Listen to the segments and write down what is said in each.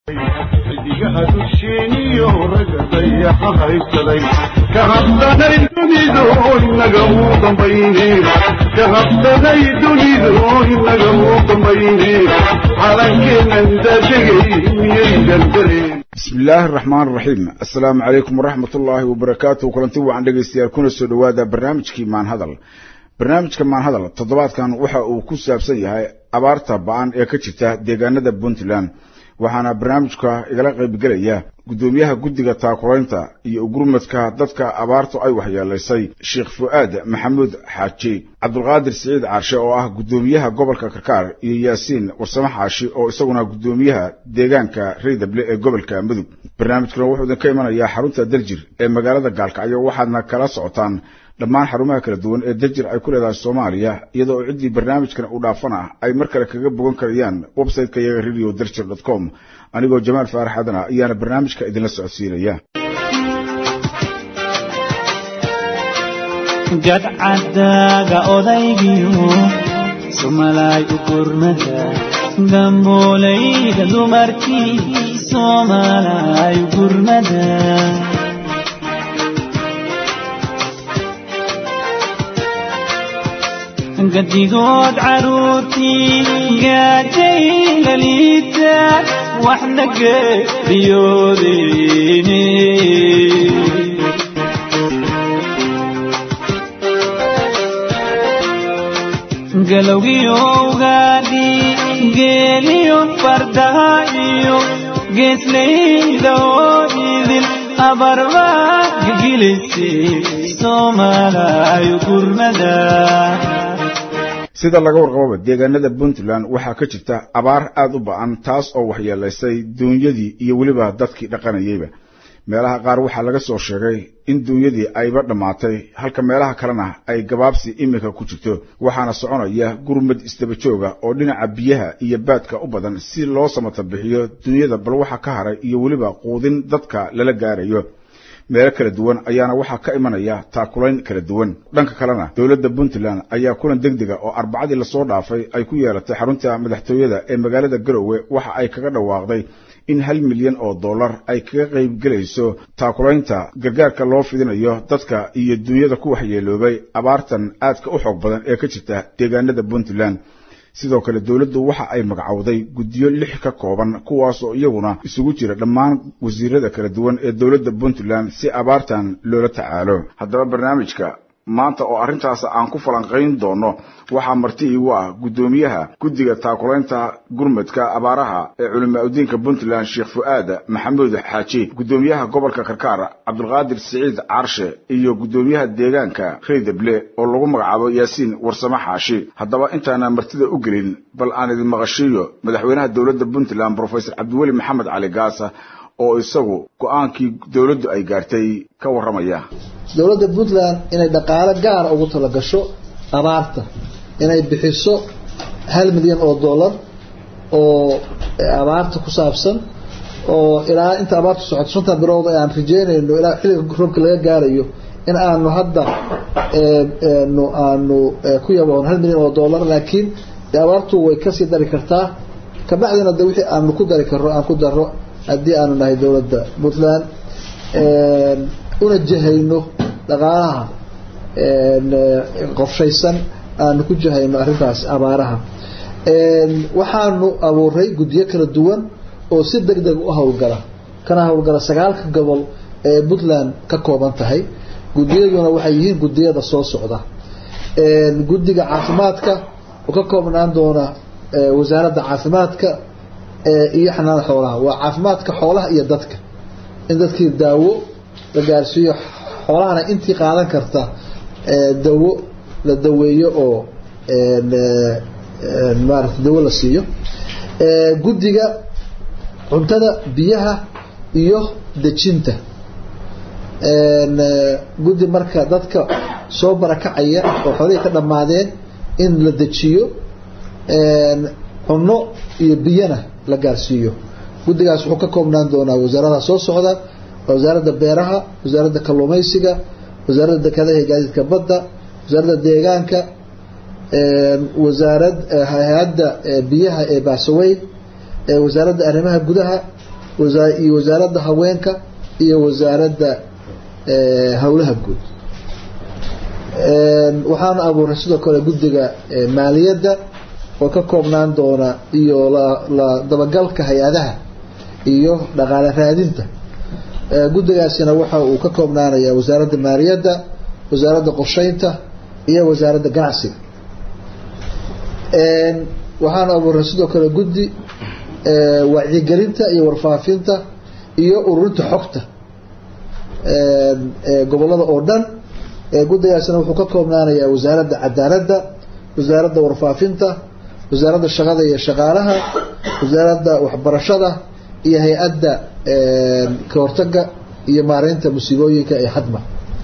xidigaha dusheeniyo ragga dayaxa haysaday ka habsanay dunidu inaga uu dambayne ka habsanay dunidu inaga uu dambayne calankeennan daadegay miyaydan dareen bismi illaahi araxmaan araxiim assalaamu calaykum waraxmat ullaahi wabarakaatuh kulanti wacan dhegaystayaal kuna soo dhowaada barnaamijkii maanhadal barnaamijka maanhadal toddobaadkan waxa uu ku saabsan yahay abaarta ba-an ee ka jirta deegaanada puntland waxaana barnaamijka igala qaybgelaya guddoomiyaha guddiga taakuraynta iyo ugurmadka dadka abaartu ay waxyeelaysay sheekh fu'aad maxamuud xaaji cabdulqaadir siciid caarshe oo ah guddoomiyaha gobolka karkaar iyo yaasiin warsame xaashi oo isaguna guddoomiyaha deegaanka reydable ee gobolka mudug barnaamijkuna wuxuu idinka imanayaa xarunta daljir ee magaalada gaalkacyo waxaadna kala socotaan dhammaan xarumaha kala duwan ee daljir ay ku leedahay soomaaliya iyada oo ciddii barnaamijkan u dhaafan ah ay mar kale kaga bogan karayaan website-ka iyaga radio daljir dot com anigoo jamaal faarax adana ayaana barnaamijka idinla socodsiinaya gadcadaaga odaygiyo somalay u gurmada gambooleyda dumarkii somalay u gurmada gadigood caruurtii gaajay laliita waxna geeriyoodeyne galowgiyo ugaadhi geeliyo fardaha iyo geesleyda oo idin abarba gegilisay soomalayo gurmada sida laga warqababa deegaanada puntland waxaa ka jirta abaar aada u ba-an taas oo waxyeelaysay duunyadii iyo weliba dadkii dhaqanayeyba meelaha qaar waxaa laga soo sheegay in duunyadii ayba dhammaatay halka meelaha kalena ay gabaabsi iminka ku jirto waxaana soconaya gurmad isdaba jooga oo dhinaca biyaha iyo baadka u badan si loo samata bixiyo duunyada bal waxa ka haray iyo weliba quudin dadka lala gaarayo meelo kala duwan ayaana waxaa ka imanaya taakulayn kala duwan dhanka kalena dowladda puntland ayaa kulan degdega oo arbacadii lasoo dhaafay ay ku yeelatay xarunta madaxtooyada ee magaalada garowe waxa ay kaga dhawaaqday in hal milyan oo dollar ay kaga qaybgelayso taakulaynta gargaarka loo fidinayo dadka iyo duunyada ku waxyeeloobay abaartan aadka u xoog badan ee ka jirta deegaanada puntland sidoo kale dowladdu waxa ay magacowday guddiyo lix ka kooban kuwaas oo iyaguna isugu jira dhammaan wasiirada kala duwan ee dowladda puntland si abaartan loola tacaalo haddaba barnaamijka maanta oo arrintaas aan ku falanqayn doono waxaa marti iigu ah guddoomiyaha guddiga taakulaynta gurmadka abaaraha ee culimaa udiinka puntland sheekh fu'aad maxamuud xaaji guddoomiyaha gobolka karkaar cabdulqaadir siciid caarshe iyo guddoomiyaha deegaanka reydable oo lagu magacaabo yaasiin warsame xaashi haddaba intaana martida u gelin bal aan idin maqashiiyo madaxweynaha dowladda puntland brofesor cabdiweli maxamed cali gaasa oo isagu go-aankii dowladdu ay gaartay ka warramaya dowladda puntland inay dhaqaalo gaara ugu talagasho abaarta inay bixiso hal milyan oo dollar oo abaarta ku saabsan oo ilaa inta abaartu socoto shantan bilood aan rajeynayno ilaa xilliga roobka laga gaarayo in aanu hadda nu aanu ku yaboon hal milyan oo dollar laakiin abaartu way kasii dari kartaa kabacdina de wixii aanu ku dari karro aan ku daro haddii aanu nahay dowladda puntland una jahayno dhaqaalaha qorshaysan aanu ku jahayno arrintaas abaaraha waxaanu abuuray guddiyo kala duwan oo si deg deg u howlgala kana howlgala sagaalka gobol ee puntland ka kooban tahay guddiyaduna waxay yihiin guddiyada soo socda guddiga caafimaadka oo ka koobnaan doona wasaaradda caafimaadka iyo xanaanada xoolaha waa caafimaadka xoolaha iyo dadka in dadkii daawo la gaarsiiyo xoolahana intii qaadan karta dawo la daweeyo oo maarata dawo la siiyo guddiga cuntada biyaha iyo dejinta guddi marka dadka soo barakacaya oo xoolihii ka dhammaadeen in la dejiyo cunno iyo biyana la gaarsiiyo guddigaas wuxuu ka koobnaan doonaa wasaaradaha soo socda wasaaradda beeraha wasaaradda kalluumaysiga wasaaradda dekedaha iyo gaadiidka badda wasaaradda deegaanka wasaarad hay-adda biyaha ee baasaweyn wasaaradda arrimaha gudaha iyo wasaaradda haweenka iyo wasaaradda howlaha guud waxaana abuuray sidoo kale guddiga maaliyadda oo ka koobnaan doona iyo la dabagalka hay-adaha iyo dhaqaale raadinta guddigaasina waxa uu ka koobnaanayaa wasaaradda maaliyadda wasaaradda qorsheynta iyo wasaaradda ganacsiga waxaana abuuray sidoo kale guddi wacyigelinta iyo warfaafinta iyo ururinta xogta gobolada oo dhan guddigaasina wuxuu ka koobnaanayaa wasaaradda cadaaladda wasaaradda warfaafinta wasaaradda shaqada iyo shaqaalaha wasaaradda waxbarashada iyo hay-adda ka hortaga iyo maareynta musiibooyinka ee xadma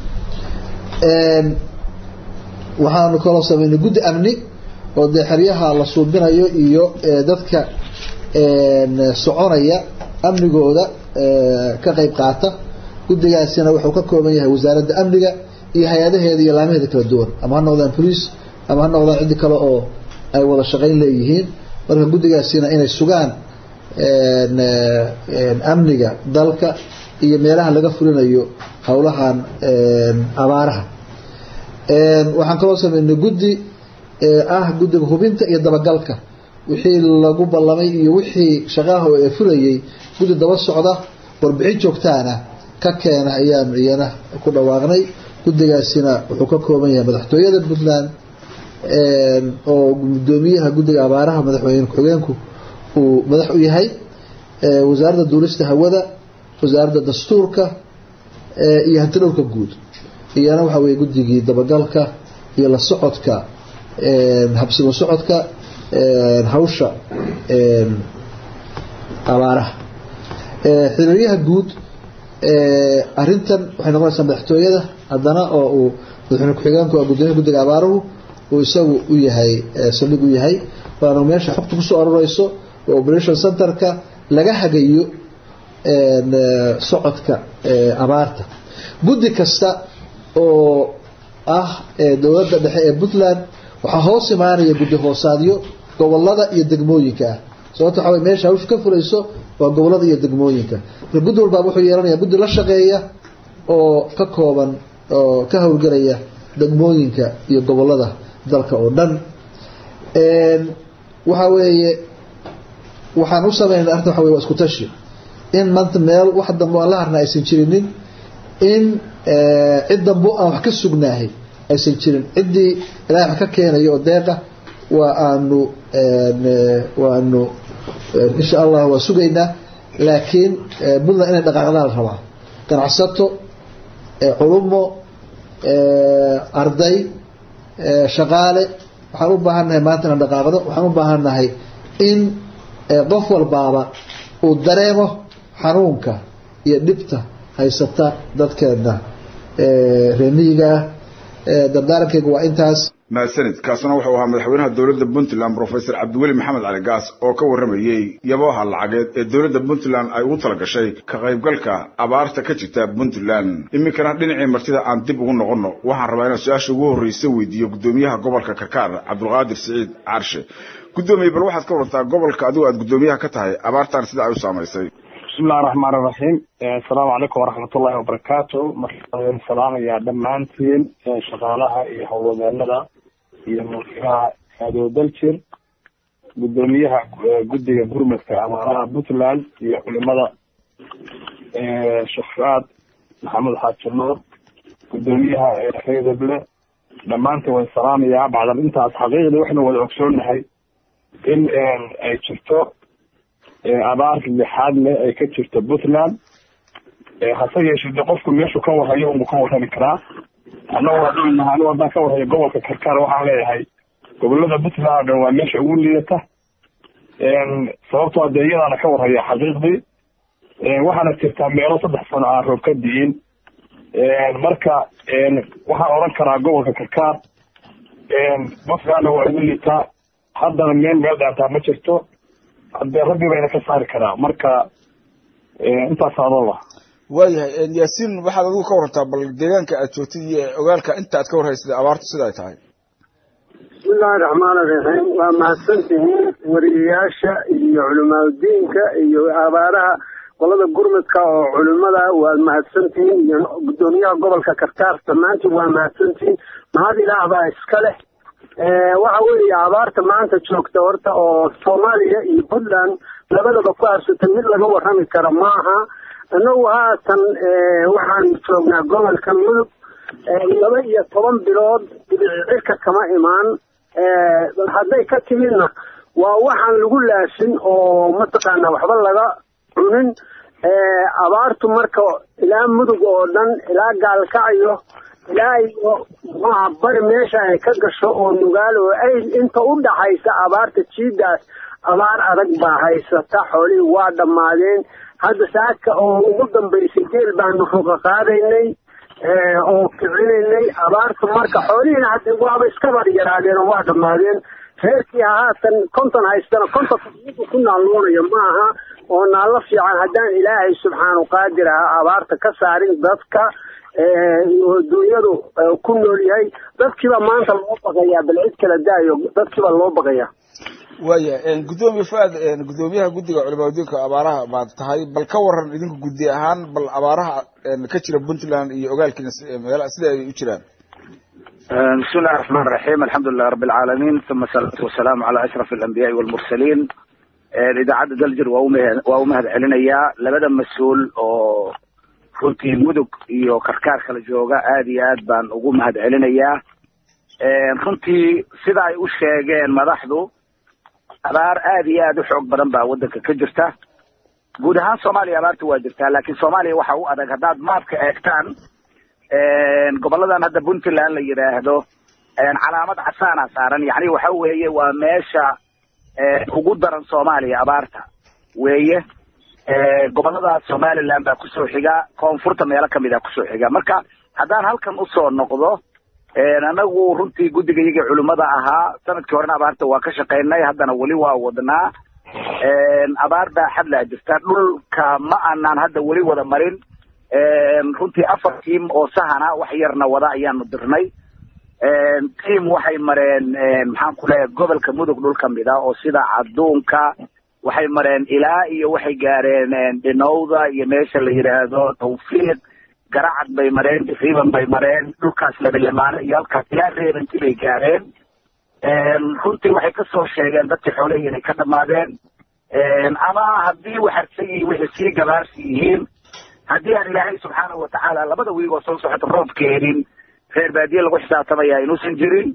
waxaanu kaloo sameynay guddi amni oo dee xeryaha la suubinayo iyo dadka soconaya amnigooda ka qeyb qaata guddigaasina wuxuu ka kooban yahay wasaaradda amniga iyo hay-adaheeda iyo laamaheeda kala duwan ama ha noqdaan police ama ha noqdaan ciddi kale oo ay wada shaqayn leeyihiin marka guddigaasina inay sugaan amniga dalka iyo meelaha laga fulinayo howlahan abaaraha waxaan kaloo sameynay guddi ah guddiga hubinta iyo dabagalka wixii lagu ballamay iyo wixii shaqaaha ee fulayay guddi daba socda warbixin joogtaana ka keena ayaanu iyana ku dhawaaqnay guddigaasina wuxuu ka kooban yahay madaxtooyada puntland oo gudoomiyaha guddiga abaaraha madaxweyne ku-xigeenku uu madax u yahay wasaaradda duulista hawada wasaaradda dastuurka iyo hantidhowrka guud iyana waxa weye guddigii dabagalka iyo la socodka habsimo socodka hawsha abaaraha xiriiryaha guud arintan waxay noqonaysaa madaxtooyada haddana oo uu madaxweyne ku-xigeenku gudoomiyaha guddiga abaaruhu uu isagu u yahay saldhig u yahay waana meesha xogta kusoo aroreyso oo operation centerka laga hagayo socodka abaarta guddi kasta oo ah dowladda dhexe ee puntland waxaa hoos imaanaya guddi hoosaadyo gobolada iyo degmooyinka ah sababta waxa wey meesha hawsha ka fulayso waa gobolada iyo degmooyinka marka guddi walbaaba wuxuu yeelanaya guddi la shaqeeya oo ka kooban oo ka howlgelaya degmooyinka iyo gobolada dalka oo dhan waxa weeye waxaan u sameynay arrinta waxa wey waa isku tashi in maanta meel wax dambe aan la harna aysan jirinin in cid dambe aan wax ka sugnaahay aysan jirin ciddii ilahay wax ka keenayo oo deeqa waa aanu waanu insha allah waa sugaynaa laakiin puntland inay dhaqaaqdaan la rabaa ganacsato culumo arday shaqaale waxaan u baahannahay maanta inaan dhaqaaqdo waxaan u baahannahay in qof walbaaba uu dareemo xanuunka iyo dhibta haysata dadkeena reemiyiga ah dardaarankeyga waa intaas mahadsanid kaasna wuxuu ahaa madaxweynaha dowladda puntland professor cabdiweli maxamed cali gaas oo ka warramayey yabooha lacageed ee dowladda puntland ay ugu tala gashay ka qaybgalka abaarta ka jirta puntland iminkana dhinacii martida aan dib ugu noqonno waxaan rabaa inaan su-aasha ugu horreysa weydiiyo guddoomiyaha gobolka karkaar cabdulqaadir siciid carshe guddoomiye bal waxaad ka wartaa gobolka adigu aad guddoomiyaha ka tahay abaartan sida ay u saamaysay bismillahi raxmaan iraxiim assalaamu calaykum waraxmatullahi wabarakaatu markaan salaamayaa dhammaantiin shaqaalaha iyo howlwadeenada iyo mulkilaha aadoo daljir guddoomiyaha guddiga gurmadka abaaraha puntland iyo culimada shafraad maxamed xaaji nuur guddoomiyaha reedable dhammaantiin waan salaamayaa bacdal intaas xaqiiqdii waxaynu wada ogsoonahay in ay jirto abaar lixaad leh ay ka jirto puntland hase yeeshee de qofku meeshuu ka warhayo unbu ka warrami karaa annagu haddaan nahay anigu haddaan ka warhayo gobolka karkaar waxaan leeyahay gobolada puntland oo dhan waa meesha ugu liidata sababtoo dee iyadaana ka warhaya xaqiiqdii waxaana jirtaa meelo saddex sano aan roob ka di'in marka waxaan odhan karaa gobolka karkaar puntlandna waa ugu liitaa haddana meel meel dhaantaa ma jirto hadee rabbi bayna ka saari karaa marka intaas adoo lah waayahay yaasiin waxaad adigu ka warantaa bal deegaanka aad joogtid iyo ogaalka inta aad ka warhaysad abaartu sida ay tahay bismillahi raxmaan iraxiim waa mahadsantihiin wariyayaasha iyo culimaadudiinka iyo abaaraha qolada gurmudka oo culimada waad mahadsantihiin iyo guddoomiyaha gobolka karkaar dhammaantiin waa mahadsantihiin mahad ilaah baa iska leh waxa weeye abaarta maanta joogta horta oo soomaaliya iyo puntland labadaba ku habsata mid laga warrami karo maaha innagu haatan waxaan joognaa gobolka mudug laba iyo toban bilood cirka kama imaan hadday ka timidna waa waxaan lagu laasin oo mataqaana waxba laga cunin abaartu marka ilaa mudug oo dhan ilaa gaalkacyo ilaa iyo muxuaha bari meesha ay ka gasho oo nugaal oo ayl inta u dhaxaysa abaarta jiidaas abaar adag baa haysata xoolihii waa dhammaadeen hadda saaka oo ugu dambaysay geel baanu roga qaadaynay oo kicinaynay abaartu marka xoolihiina hadda waaba iska bar yaraadeen oo waa dhammaadeen reerkii haatan konton haystana konton ku naalloonaya maaha oo naallo fiican haddaan ilaahay subxaanu qaadir aha abaarta ka saarin dadka oo duunyadu ku nool yahay dadkiiba maanta loo baqayaa bal cid kala daayo dadkiiba loo baqayaa waaya guddoomiye fuaad guddoomiyaha guddiga culimaadiinka abaaraha baad tahay bal ka waran idinku guddi ahaan bal abaaraha ka jira puntland iyo ogaalkiina meela sida ay u jiraan بسم الله الرحمن الرحيم الحمد لله رب العالمين ثم الصلاة والسلام على أشرف الأنبياء والمرسلين إذاacadda daljir waa waa u mahad celinayaa labada mas-uul oo runtii mudug iyo karkaar kala jooga aad iyo aad baan ugu mahad celinayaa runtii sida ay u sheegeen madaxdu abaar aad iyo aad u xoog badan baa waddanka ka jirta guud ahaan soomaaliya abaarta waa jirtaa laakiin soomaaliya waxa u adag haddaad maapka eegtaan goboladan hadda puntland la yidhaahdo calaamad casaana saaran yacni waxa weeye waa meesha ugu daran soomaaliya abaarta weeye gobolada somaliland baa kusoo xiga koonfurta meelo kamid a kusoo xiga marka haddaan halkan usoo noqdo anagu runtii guddiga iyagii culimmada ahaa sanadkii horena abaarta waa ka shaqaynay haddana weli waa wadnaa abaar baa xadlaa jirta dhulka ma aanaan hadda weli wada marin runtii afar tiim oo sahana wax yarna wada ayaanu dirnay tiam waxay mareen maxaan ku leeyahay gobolka mudug dhul kamid a oo sida cadduunka waxay mareen ilaa iyo waxay gaareen dhinowda iyo meesha la yidhaahdo tawfiiq garacad bay mareen riban bay mareen dhulkaas labalamaano iyo halkaas ilaa reebanti bay gaareen runtii waxay kasoo sheegeen dadkii xoolahii inay ka dhamaadeen ama haddii waxarsan yihiin waxay sii gabaarsi yihiin haddii aan ilaahay subxaanahu watacaala labada wiig oo soo socota roob keenin reer baadiye lagu xisaabtamaya inuusan jirin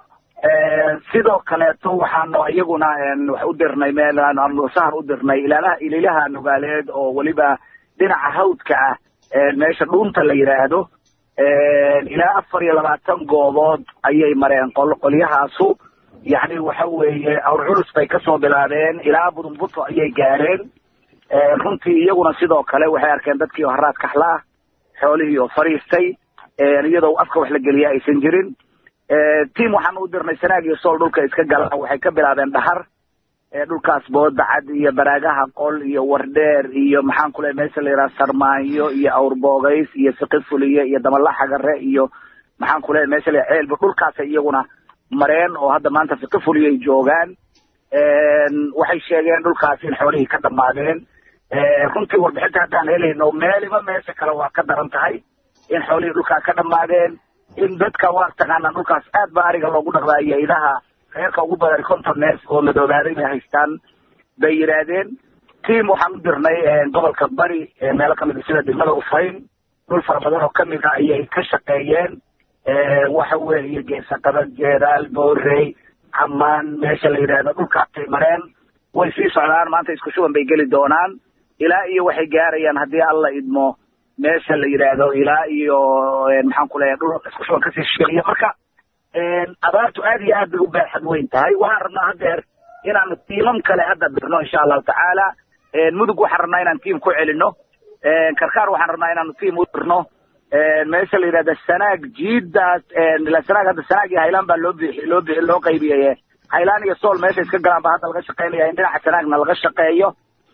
sidoo kaleeto waxaanu iyaguna wax u dirnay meel aanu sahar u dirnay ilaalaha ililaha nugaaleed oo weliba dhinaca hawdka ah meesha dhuunta la yidhaahdo ilaa afar iyo labaatan goobood ayay mareen qol qolyahaasu yacni waxa weeye awr culus bay kasoo bilaabeen ilaa budumbuto ayay gaareen runtii iyaguna sidoo kale waxay arkeen dadkii oo haraad kaxla ah xoolihii oo fariistay iyadoo afka wax la geliya aysan jirin tiam waxaanu u dirnay sanaag iyo sool dhulka iska gala waxay ka bilaabeen dhahar dhulkaas boodacad iyo baraagaha qol iyo wardheer iyo maxaan ku lehay meesha la yidhaha sarmaanyo iyo awrboogays iyo siqifuliye iyo damalaxagare iyo maxaan ku lehay meesha la ceelba dhulkaasay iyaguna mareen oo hadda maanta siqifuliye ay joogaan waxay sheegeen dhulkaas in xoolihii ka dhamaadeen runtii warbixinta haddaan helayno meeliba meesha kale waa ka daran tahay in xoolihii dhulkaa ka dhamaadeen in dadka waa taqaanaa dhulkaas aad ba ariga loogu dhaqdaa iyo idaha reerka ugu badan konton neef oo madoobaaday bay haystaan bay yidhaahdeen tiam waxaan u dirnay gobolka bari meelo kamid a sida degmada ufayn dhul fara badan oo kamid a ayay ka shaqeeyeen waxa weeye geesaqada jeeraal boorey camaan meesha la yidhaahdo dhulkaasay mareen way sii socdaan maanta isku shuban bay geli doonaan ilaa iyo waxay gaarayaan haddii alla idmo meesha la yidhaahdo ilaa iyo maxaan ku leeyahay dhul isku shuban kasii shigeliya marka abaartu aad iyo aad bay u baaxad weyn tahay waxaan rabnaa haddeer inaanu tiimam kale hadda dirno insha allahu tacaala mudug waxaan rabnaa inaan tiim ku celino karkaar waxaan rabnaa inaanu tiim u dirno meesha la yidhahda sanaag jiidaas sanaag hadda sanaag iyo haylaan baa loo bixi loo bixi loo qaybiyay haylaan iyo sool meesha iska galaan baa hadda laga shaqaynaya in dhinaca sanaagna laga shaqeeyo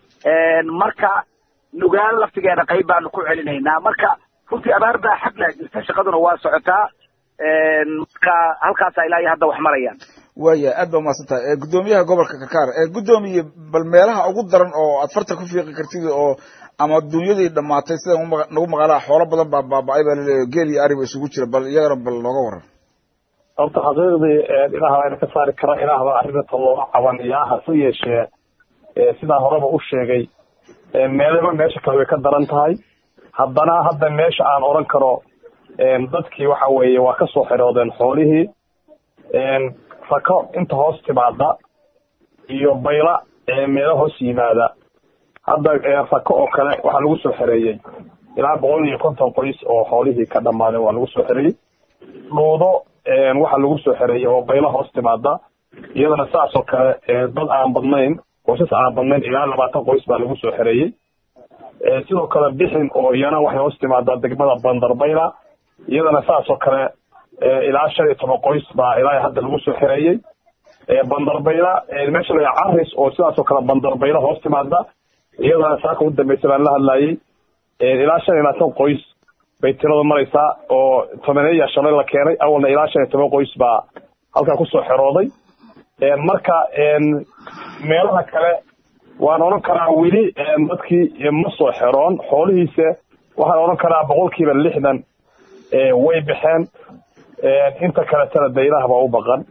marka nugaal laftigeeda qayb baanu ku celinaynaa marka runtii abaar baa xaglaa jirta shaqaduna waa socotaa marka halkaasa ilaa iyo hadda wax marayaan waaya aad ba umahadsan tahay guddoomiyaha gobolka karkaar guddoomiye bal meelaha ugu daran oo aad farta ku fiiqi kartid oo ama dunyadii dhammaatay sida nagu maqalaa xoolo badan baa baaba-ay baa laleeyahy geel iyo ariba isugu jira bal iyagana bal nooga waran horta xaqiiqdii ilaah baa ina ka saari kara ilaah baa arrinta looga cabanayaa hase yeeshee sidaa horeba u sheegay meelaba meesha kale way ka daran tahay haddana hadda meesha aan odhan karo dadkii waxa weeye waa kasoo xiroodeen xoolihii rako inta hoos timaada iyo bayla meelo hoos yimaada hadda rako oo kale waxaa lagu soo xereeyey ilaa boqol iyo konton qoys oo xoolihii ka dhamaadeen waa lagu soo xereeyey dhuudo waxaa lagu soo xereeyey oo bayla hoos timaada iyadana saas oo kale dad aan badnayn qoysas aan badnayn ilaa labaatan qoys baa lagu soo xereeyey sidoo kale bixin oo iyana waxay hoos timaadaa degmada bandarbayla iyadana saas oo kale ilaa shan iyo toban qoys baa ilaa hadda lagu soo xereeyey bandarbayla meesha la caris oo sidaas oo kale bandarbayla hoos timaada iyadana saaka ugu dambeysa baan la hadlayay ilaa shan iyo labaatan qoys bay tirada maraysaa oo tobaneeya shalay la keenay awalna ilaa shan iyo toban qoys baa halkaa kusoo xerooday marka meelaha kale waan odhan karaa weli dadkii ma soo xeroon xoolihiise waxaan odhan karaa boqolkiiba lixdan way baxeen inta kaletana de ilaah baa u baqan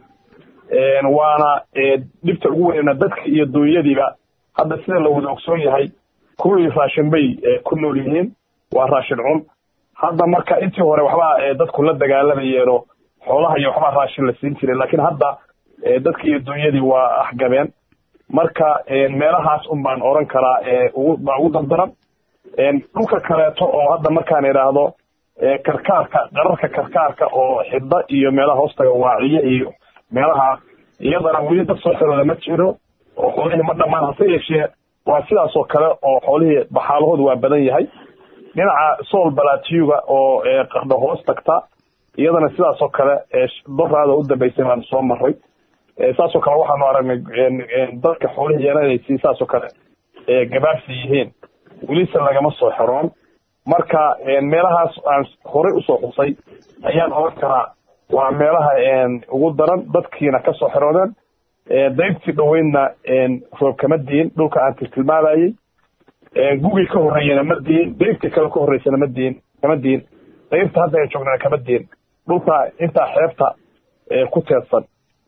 waana dhibta ugu weynna dadka iyo duunyadiiba hadda sida la wada ogsoon yahay kuwii raashin bay ku nool yihiin waa raashin cun hadda marka intii hore waxbaa dadku la dagaalamayeenoo xoolaha iyo waxbaa raashin la siin jiray laakiin hadda dadki iyo duunyadii waa axgabeen marka meelahaas un baan odhan karaa baa ugu dardaran dhulka kaleeto oo hadda markaan idhaahdo karkaarka qararka karkaarka oo xidda iyo meelaha hoostaga waaciye iyo meelaha iyadana weli dad soo xirooda ma jiro oo xoolihii ma dhamaan hase yeeshee waa sidaas oo kale oo xoolihii baxaalahoodu waa badan yahay dhinaca sool balatiyuga oo qardho hoos tagta iyadana sidaas oo kale doraada u dambeysay baan soo maray saas oo kale waxaanu aragnay dadka xoolihii yeelanaysi saas oo kale gabaabsi yihiin welise lagama soo xeroon marka meelahaas aan horey usoo xusay ayaan oran karaa waa meelaha ugu daran dadkiina kasoo xeroodeen daybtii dhaweydna roob kama diin dhulka aan tiltilmaamayey gugii ka horreeyana ma diin daybtii kale ka horreysana ma diin kama diin daybta hadda ay joognana kama diin dhulka intaa xeebta ku teedsan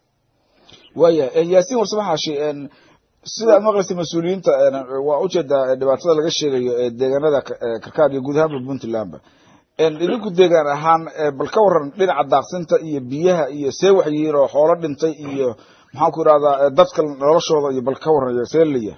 waya yaasiin warsame xaashi sida aad maqlaysa mas-uuliyiinta waa ujeedaa dhibaatada laga sheegayo ee deegaanada karkaar iyo guud ahaanba puntlandba idinku deegaan ahaan bal ka waran dhinaca daaqsinta iyo biyaha iyo see wax yihiin oo xoolo dhintay iyo maxaan ku idhahdaa dadka noloshooda iyo bal ka waran see leeyahay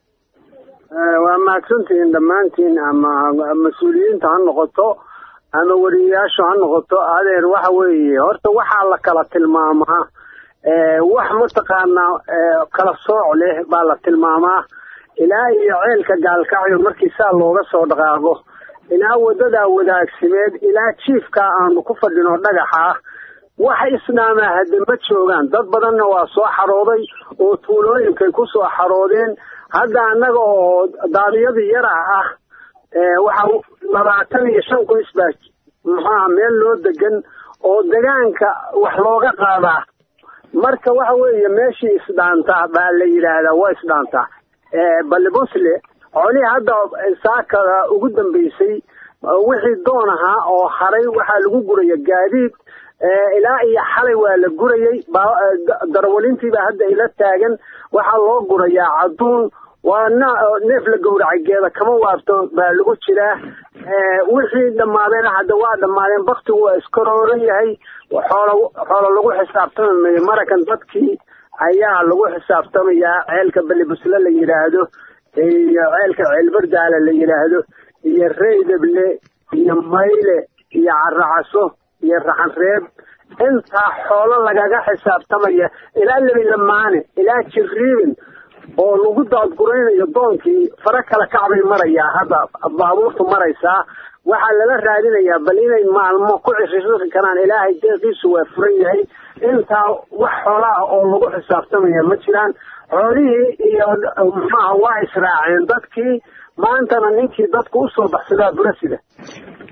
waa mahadsantihiin dhammaantiin ama mas-uuliyiinta ha noqoto ama weriyayaashu ha noqoto adeer waxa weeye horta waxaa la kala tilmaamaa wax mataqaanaa kala sooc leh baa la tilmaamaa ilaa iyo ceelka gaalkacyo markii saa looga soo dhaqaaqo ilaa wadadaa wadaagsimeed ilaa jiifkaa aanu ku fadhino dhagaxa wax isnaamaa hadde ma joogaan dad badanna waa soo xarooday oo tuulooyinkay ku soo xaroodeen hadda annaga oo daadiyadii yara ah waxa labaatan iyo shan qoys baa muxuaha meel loo degan oo degaanka wax looga qaadaa marka waxa weeye meeshii isdhaantaa baa la yidhaahdaa waa isdhaantaa balibosle xoolihii hadda saakada ugu dambeysay wixii doon ahaa oo haray waxaa lagu guraya gaadiid ilaa iyo xalay waa la gurayey darwalintiibaa hadda ila taagan waxaa loo gurayaa cadduun waa neef la gowracay geeda kama waabto baa lagu jiraa wixii dhammaadeen hadda waa dhammaadeen baktigu waa iskarooran yahay xoolo xoolo lagu xisaabtamamayo marakan dadkii ayaa lagu xisaabtamayaa ceelka balibusle la yidhaahdo iyo ceelka ceelbardaala la yidhaahdo iyo reydable iyo mayle iyo caracaso iyo raxanreeb intaa xoolo lagaga xisaabtamaya ilaa lebilamaane ilaa jirriibin oo lagu daadguraynayo doonkii fara kala kacbay marayaa hadda baabuurtu maraysaa waxaa lala raadinayaa bal inay maalmo ku cishishii karaan ilaahay deeqiisu waa furan yahay intaa wax xoolaha oo lagu xisaabtamaya ma jiraan xoolihii iyo muxuaha waa israaceen dadkii maantana ninkii dadku usoo baxsadaa burasida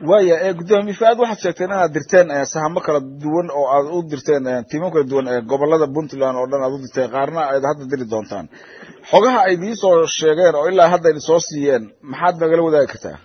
waaya ee guddoomiye fa-aad waxaad sheegteen inaad dirteen sahamo kala duwan oo aad u dirteen tiimo kala duwan ee gobolada puntland oo dhan aad u dirteen qaarna aad hadda diri doontaan xogaha ay idiin soo sheegeen oo ilaa hadda idin soo siiyeen maxaad nagala wadaagi kartaa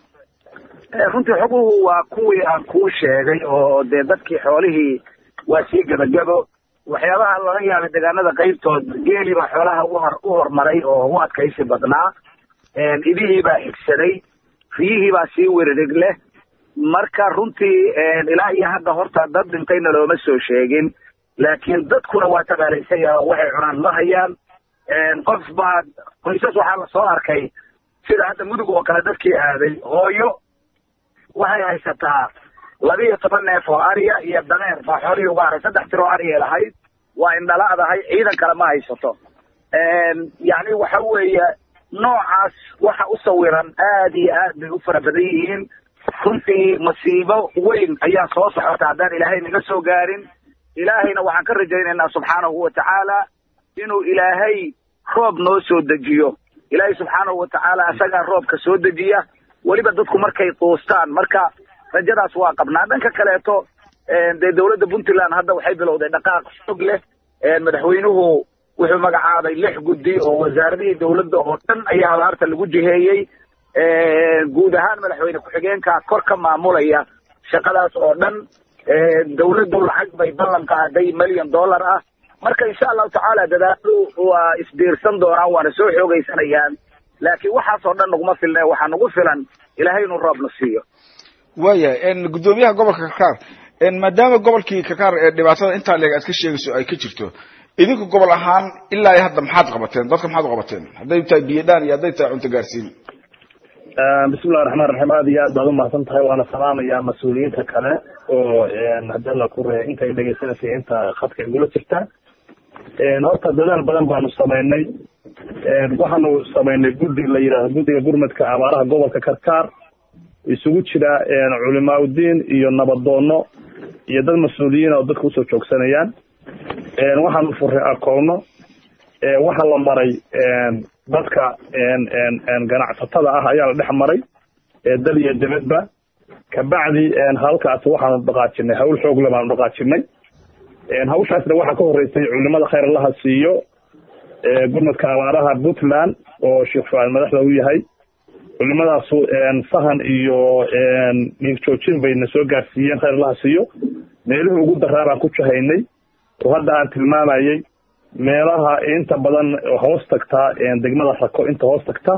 runtii xoguhu waa kuwii aan kuu sheegay oo dee dadkii xoolihii waa sii gebagebo waxyaabaha laga yaabay deegaanada qaybtood geeli baa xoolaha uhor u hormaray oo u adkaysi badnaa idihii baa xigsaday riyihii baa sii weririg leh marka runtii ilaa iyo hadda horta dad dhintayna looma soo sheegin laakiin dadkuna waa tabaalaysan oo waxay cunaan ma hayaan qof baa qoysas waxaa lasoo arkay sida hadda mudug oo kale dadkii aaday hooyo waxay haysataa labiiyo toban neef oo ariya iyo dameer baa xoolihii uga haray saddex tir oo ariyay lahayd waa indhala'dahay ciidan kale ma haysato yacni waxa weeye noocaas waxa u sawiran aad iyo aad bay u fara badan yihiin runtii masiibo weyn ayaa soo socota haddaan ilaahay naga soo gaarin ilaahayna waxaan ka rajaynaynaa subxaanahu wa tacaala inuu ilaahay roob noo soo dejiyo ilaahay subxaanahu wa tacaala isagaa roobka soo dejiya weliba dadku markay quustaan marka rajadaas waa qabnaa dhanka kaleeto dee dowladda puntland hadda waxay bilowday dhaqaaq fog leh madaxweynuhu wuxuu magacaabay lix guddi oo wasaaradihii dowladda oo dhan ayaa abaarta lagu jiheeyey guud ahaan madaxweyne ku-xigeenka kor ka maamulaya shaqadaas oo dhan dowladdu lacag bay ballan qaaday milyan dollar ah marka insha allahu tacaala dadaaladu waa isbiirsan doonaan waana soo xoogaysanayaan laakiin waxaasoo dhan naguma filna waxaa nagu filan ilaahay inuu roobna siiyo waayahay guddoomiyaha gobolka karkaar maadaama gobolkii karkaar ee dhibaatada intaa leeg aad ka sheegayso ay ka jirto idinku gobol ahaan ilaa iyo hadda maxaad qabateen dadka maxaad u qabateen hadday tahay biyadhaan iyo hadday tahay cunto gaarsiin bismillahi raxmaan raxiim aada iyo aad baad umahadsan tahay waana salaamayaa mas-uuliyiinta kale oo hadii alla ku reey intay dhegeysanaysa inta khadka igula jirta horta dadaal badan baanu samaynay waxaanu samaynay guddi la yidhahdo guddiga gurmadka abaaraha gobolka karkaar isugu jira culimaauddiin iyo nabadoono iyo dad mas-uuliyiin oo dadka usoo joogsanayaan waxaanu furay akoono waxa la maray dadka ganacsatada ah ayaa la dhex maray dal iyo debedba kabacdi halkaas waxaanu dhaqaajinay hawl xoogle baanu dhaqaajinay hawshaasna waxaa ka horeysay culimada khayr allaha siiyo gurmadka abaaraha puntland oo sheekh fuaad madaxda u yahay culimadaasu sahan iyo dhiig joojin bayna soo gaarsiiyeen khayr allaha siiyo meelihii ugu daraa baan ku jahaynay oo hadda aan tilmaamayey meelaha inta badan hoos tagtaa degmada rako inta hoos tagta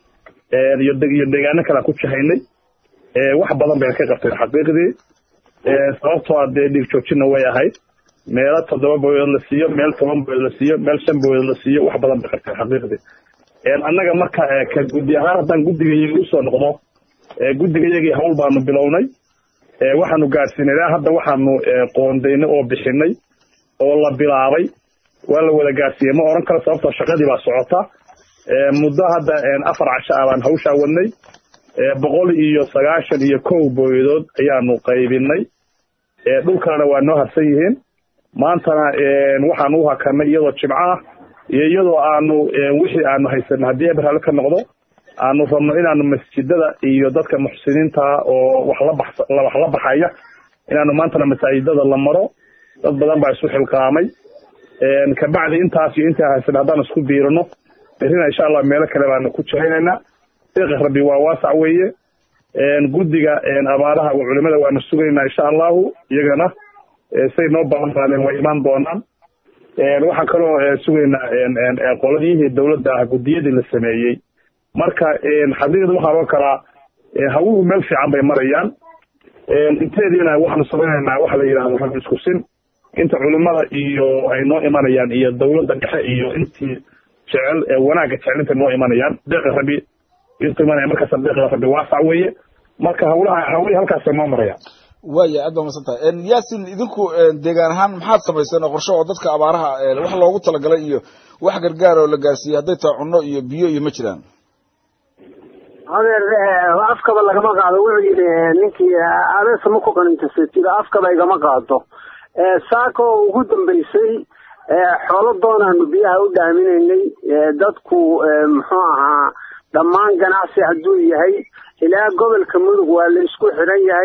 iyo iyo deegaano kale aan ku jahaynay wax badan bayna ka qabteen xaqiiqdii sababtoo a dee dhiig joojinna way ahayd meelo toddoba boyood la siiyo meel toban boyood la siiyo meel shan boyood la siiyo wax badan bay qabteen xaqiiqdii annaga marka ka guddi ahaan haddaan guddigayagii usoo noqdo guddigayagii hawl baanu bilownay waxaanu gaadhsiinay ilaa hadda waxaanu qoondaynay oo bixinay oo la bilaabay waa la wada gaadhsiiyey ma oran karo sababtoo shaqadii baa socota muddo hadda afar casho ah baan hawshaa wadnay boqol iyo sagaashan iyo kow booyadood ayaanu qaybinay dhulkana waa noo harsan yihiin maantana waxaanu u hakanay iyadoo jimco ah iyo iyadoo aanu wixii aanu haysanay haddii eber ka noqdo aanu rabno inaanu masjidada iyo dadka muxsiniinta oo wax la bax wax la baxaya inaanu maantana masaajidada la maro dad badan baa isu xilqaamay kabacdi intaas iyo intaa haysan haddaan isku biirino berrina insha allah meelo kale baanu ku jahaynaynaa deeqa rabbi waa waasac weeye guddiga abaaraha culimada waanu sugaynaa insha allahu iyagana say noo balan qaadeen way imaan doonaan waxaan kaloo sugaynaa qoladiyihii dowladda ah guddiyadii la sameeyey marka xaqiiqda waxaa loo kalaa hawuhu meel fiican bay marayaan inteediina waxaanu samaynaynaa waxa la yidhahdo rag isku sin inta culimada iyo ay noo imanayaan iyo dowladda dhexe iyo intii jecel wanaagga jecel intay noo imanayaan deeqa rabi intu imanaya markaas deeqa rabi waasac weeye marka hawlaha hawlihii halkaasay noo marayaan waaya aad baa masan tahay yaasin idinku deegaan ahaan maxaad samayseen oo qorshe oo dadka abaaraha wax loogu talagalay iyo wax gargaar oo la gaarsiiyey hadday tahay cunno iyo biyo iyo ma jiraan adeer afkaba lagama qaado wuxuu yidhi ninkii abeesa ma ku qanintasatida afkaba igama qaado saako ugu dambeysay xoolo doonaanu biyaha u dhaaminaynay dadku muxuu ahaa dhammaan ganacsi hadduu yahay ilaa gobolka mudug waa la isku xiran yahay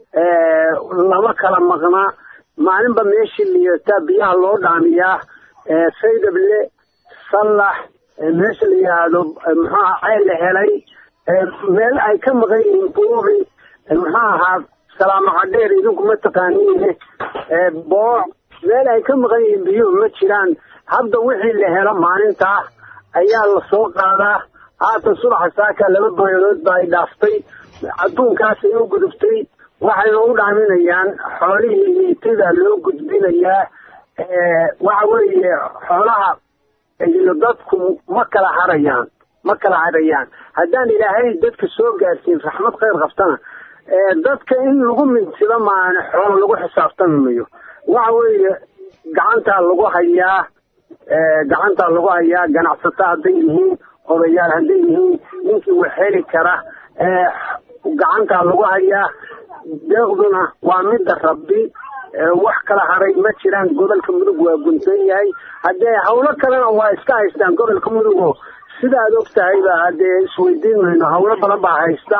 lama kala maqnaa maalinba meeshii liyataa biyaha loo dhaamiyaa saydable sallax meesha la yidhaahdo muxuaha ceel la helay meel ay ka maqan yihiin buubi muxuu ahaa salaamo cadheer idinku ma taqaaniine booc meel ay ka maqan yihiin biyuhu ma jiraan hadda wixii la helo maalintaa ayaa la soo qaadaa haatan subaxa saaka laba boyadood ba ay dhaaftay adduunkaasay u gudubtay waxayna u dhaaminayaan xoolihii liitida loo gudbinayaa waxa weeye xoolaha iyo dadku ma kala harayaan ma kala harayaan haddaan ilaahay dadka soo gaarsiin raxmad khayr qabtana dadka in lagu mintido maana xoolo lagu xisaabtami mayo waxa weeye gacantaa lagu hayaa gacantaa lagu hayaa ganacsato hadday yihiin odayaal hadday yihiin ninkii wax heli kara gacantaa lagu hayaa deeqduna waa midda rabbi wax kala haray ma jiraan gobolka mudug waa guntan yahay haddee hawlo kalena waa iska haystaan gobolka mudugo sidaad og tahayba haddee isweydiin mayno hawlo badan baa haysta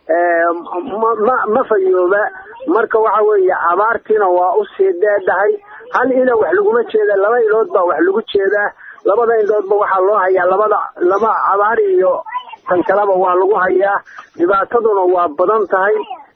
ma ma fayooba marka waxa weeye abaartiina waa usii dheedhahay hal ilo wax laguma jeeda laba ilood baa wax lagu jeedaa labada iloodba waxaa loo hayaa labada laba abaar iyo tan kaleba waa lagu hayaa dhibaataduna waa badan tahay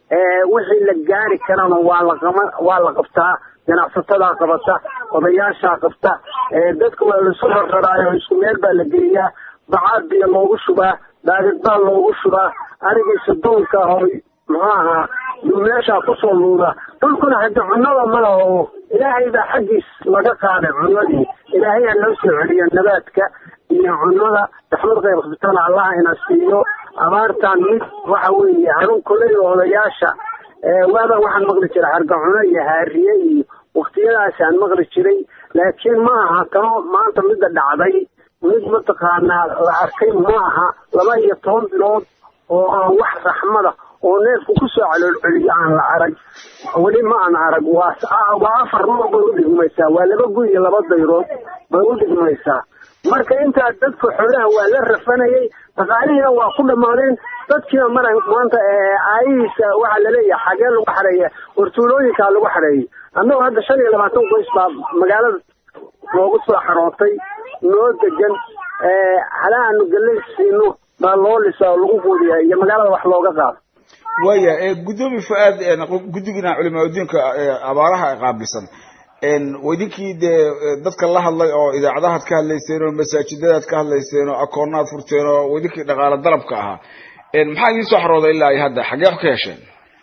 wixii la gaari karana waa laqama waa la qabtaa ganacsatada qabata odayaashaa qabta dadka waa lasu rararaayo isku meel baa la geliyaa bacaad biyo loogu shubaa daadid baa loogu shubaa arigiisa duulka hoy muxuu ahaa meeshaa kusoo luuda dhulkuna haddi cunnada ma laho ilaahay baa xaggiis laga qaaday cunnadii ilaahay ha noo soo celiyo nabaadka iyo cunnada raxmad khayr qabtana allah ina siiyo abaartan mid waxa weeye hanun koley odayaasha waaba waxaan maqli jiray hargacuno iyo haariye iyo waktiyadaasaan maqli jiray laakiin ma aha tano maanta midda dhacday mid mataqaanaa la arkay ma aha laba iyo toban bilood oo aan wax raxmada oo neefku kusoo caloolceliyo aan la arag weli ma aan arag waa waa afar nooc bay udhigmaysaa waa laba gu iyo laba dayrood bay udhigmaysaa marka intaa dadka xoolaha waa la rafanayay dhaqaalihiina waa ku dhammaadeen dadkiina mara maanta aayihiisa waxaa laleeyahay xagee lagu xareeya hortuulooyinkaa lagu xareeyay annagoo hadda shan iyo labaatan qoys baa magaalada loogu soo xarootay noo degan halahaanu galay siino baa loo lisa oo lagu quudiya iyo magaalada wax looga qaado waya gudoomiye fu-aad guddigiina culimaadudiinka abaaraha qaabilsan waidinkii dee dadka la hadlay oo idaacadahaad ka hadlayseen oo masaajidadaad ka hadlayseen oo akoonaad furteen oo waidinkii dhaqaale dalabka ahaa maxaa idiin soo xarooday ilaa iyo hadda xaggee wax ka hesheen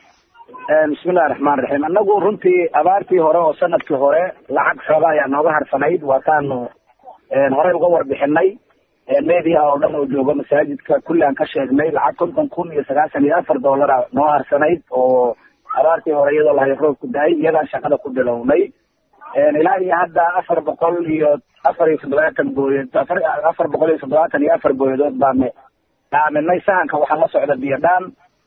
bismillahi raxmaan raxiim annagu runtii abaartii hore oo sanadkii hore lacag xooga ayaa nooga harsanayd waataanu horey uga warbixinay media oo dhan oo jooga masaajidka kulli aan ka sheegnay lacag konton kun iyo sagaashan iyo afar dollara noo harsanayd oo abaartii hore iyadoo lahay roob ku dahay iyadaan shaqada ku bilownay ilaa iyo hadda afar boqol iyo afar iyo toddobaatan booyad afar afar boqol iyo toddobaatan iyo afar booyadood baanu dhaaminay sahanka waxaa la socda biyo dhaan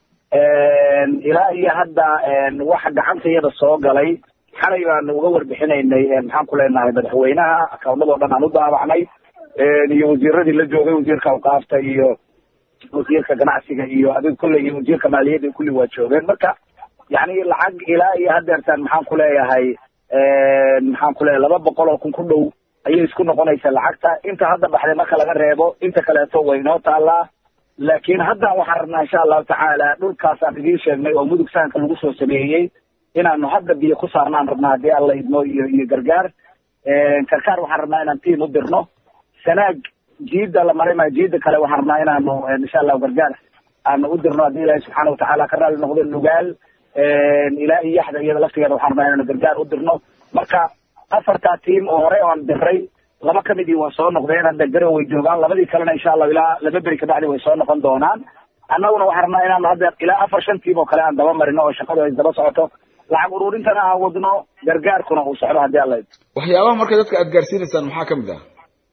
ilaa iyo hadda waxa gacanta iyada soo galay xalay baanu uga warbixinaynay maxaan ku leenahay madaxweynaha akawnadoo dhan aan u daabacnay iyo wasiiradii la joogay wasiirka awqaafta iyo wasiirka ganacsiga iyo adig kulle iyo wasiirka maaliyadda kulli waa joogeen marka yani lacag ilaa iyo hadeertaan maxaan ku leeyahay maxaan ku leeyahay laba boqol oo kun ku dhow ayay isku noqonaysaa lacagta inta hadda baxday marka laga reebo inta kaleeto way inoo taallaa laakiin haddan waxaan rabnaa insha allahu tacaala dhulkaasaan idiin sheegnay oo mudug sahanka lagu soo sameeyey inaanu hadda biyo ku saarnaan rabnaa haddii alla idmo iyo iyo gargaar karkaar waxaan rabnaa inaan tiim u dirno sanaag jiida la maray maa jiida kale waxaan rabnaa inaanu insha allahu gargaar aanu u dirno haddii ilaahi subxaana watacaala ka raali noqdo nugaal ilaa iyo yaxda iyada laftigeeda waxaan rabnaa inaanu gargaar u dirno marka afartaa tiim oo hore oan diray laba kamidii waa soo noqdeen hadda garow way joogaan labadii kalena insha allahu ilaa laba beri kabacdi way soo noqon doonaan annaguna waxaan rabnaa inaanu hadda ilaa afar shan tiim oo kale aan daba marino oo shaqadu ay daba socoto lacag uruurintana aan wadno gargaarkuna uu socdo haddii alla waxyaabaha marka dadka aad gaarsiinaysaan maxaa kamid ah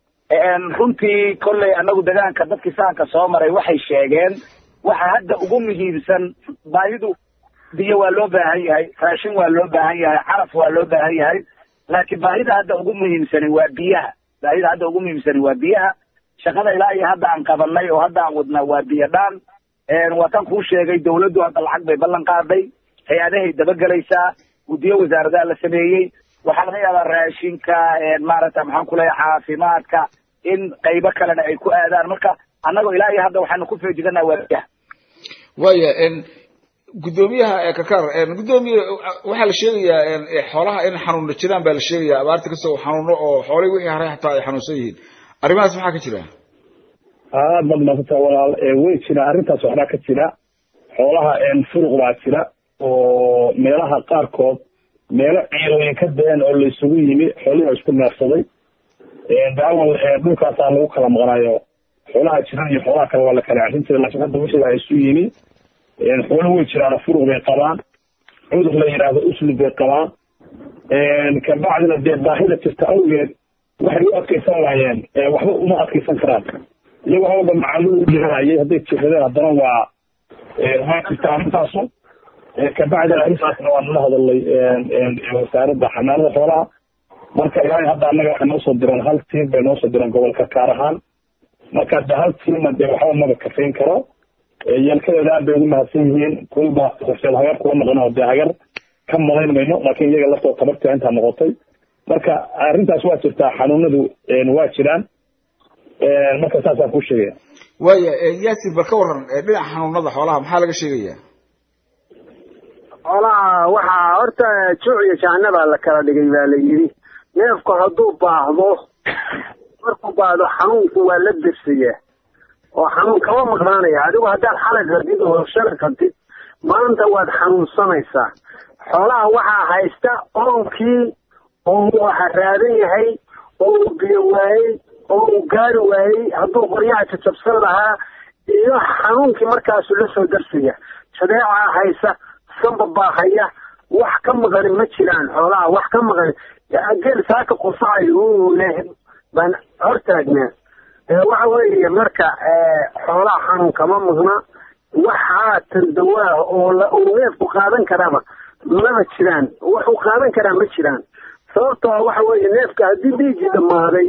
runtii kolley annagu degaanka dadkii sahanka soo maray waxay sheegeen waxa hadda ugu muhiimsan baahidu biyo waa loo baahan yahay raashin waa loo baahan yahay caraf waa loo baahan yahay laakiin baahida hadda ugu muhiimsani waa biyaha baahida hadda ugu muhiimsani waa biyaha shaqada ilaa iyo hadda aan qabanay oo hadda aan wadnaa waa biyadhaan waa tan kuu sheegay dawladdu hadda lacag bay ballan qaaday hay-adahay dabagelaysaa guddiyo wasaaradaha la sameeyey waxaa laga yaabaa raashinka maaragta maxaan ku leeyahay caafimaadka in qaybo kalena ay ku aadaan marka annagoo ilaa iyo hadda waxaanu ku feejiganaa waa biyaha waya guddoomiyaha kakar guddoomiye waxaa la sheegayaa xoolaha in xanuuna jiraan baa la sheegaya abaarta kasoo xanuuno oo xoolihii wixii haray xataa ay xanuunsan yihiin arrimahaas maxaa ka jira aad baad maasanta walaal way jira arrintaas waxbaa ka jira xoolaha furuq baa jira oo meelaha qaarkood meelo ciirooyin ka da-een oo la isugu yimi xoolihii isku neefsaday daawal dhulkaasaa lagu kala maqnaayo xoolaha jiran iyo xoolaha kale waa la kala ceshin jiray laakiin hadda wixii baa isu yimi xoolo way jiraan furuq bay qabaan cudur la yidhaahdo uslub bay qabaan kabacdina dee baahida jirta awgeed waxay u adkaysan waayeen waxba uma adkaysan karaan iyagoo hawlba macaluu u jiranayay hadday jiradeen haddana waa waa jirta arrintaasu kabacdina arrintaasna waa nala hadalay wasaaradda xanaanada xoolaha marka ilaahay hadda annaga waxay noo soo direen hal tiim bay noo soo direen gobolka kaar ahaan marka de hal tiimna dee waxba maba kafayn karo yalkadeeda aad bay ugu mahadsan yihiin kulba horseed hagar kuwa noqon oo dee hagar ka madayn mayno laakiin iyaga laftoo tabartia intaa noqotay marka arrintaas waa jirtaa xanuunadu waa jiraan marka saasaan ku sheegaya waya yasin bal ka waran dhinaca xanuunada xoolaha maxaa laga sheegaya xoolaha waxaa horta juuc iyo jahanabaa la kala dhigay baa la yidhi neefku hadduu baahdo markuu baahdo xanuunku waa la dersiyaa oo xanuun kama maqnaanaya adigu haddaad xalay qadid oo shalay qadid maanta waad xanuunsanaysaa xoolaha waxaa haysta oonkii oo uu haraadan yahay oo uu biyo waayey oo uu gaari waayey hadduu qoryaha jajabsan lahaa iyo xanuunkii markaasu la soo darsaya shadeecaa haysa samba baa haya wax ka maqani ma jiraan xoolaha wax ka maqani geel saaka qufacay uu leh baan hortaagnaa waxa weeye marka xoolaha xanuun kama maqna wax haatan dawaah oo uu neefku qaadan karaaba maba jiraan waxuu qaadan karaa ma jiraan sababtoo waxa weeye neefka haddii dhiigii dhammaaday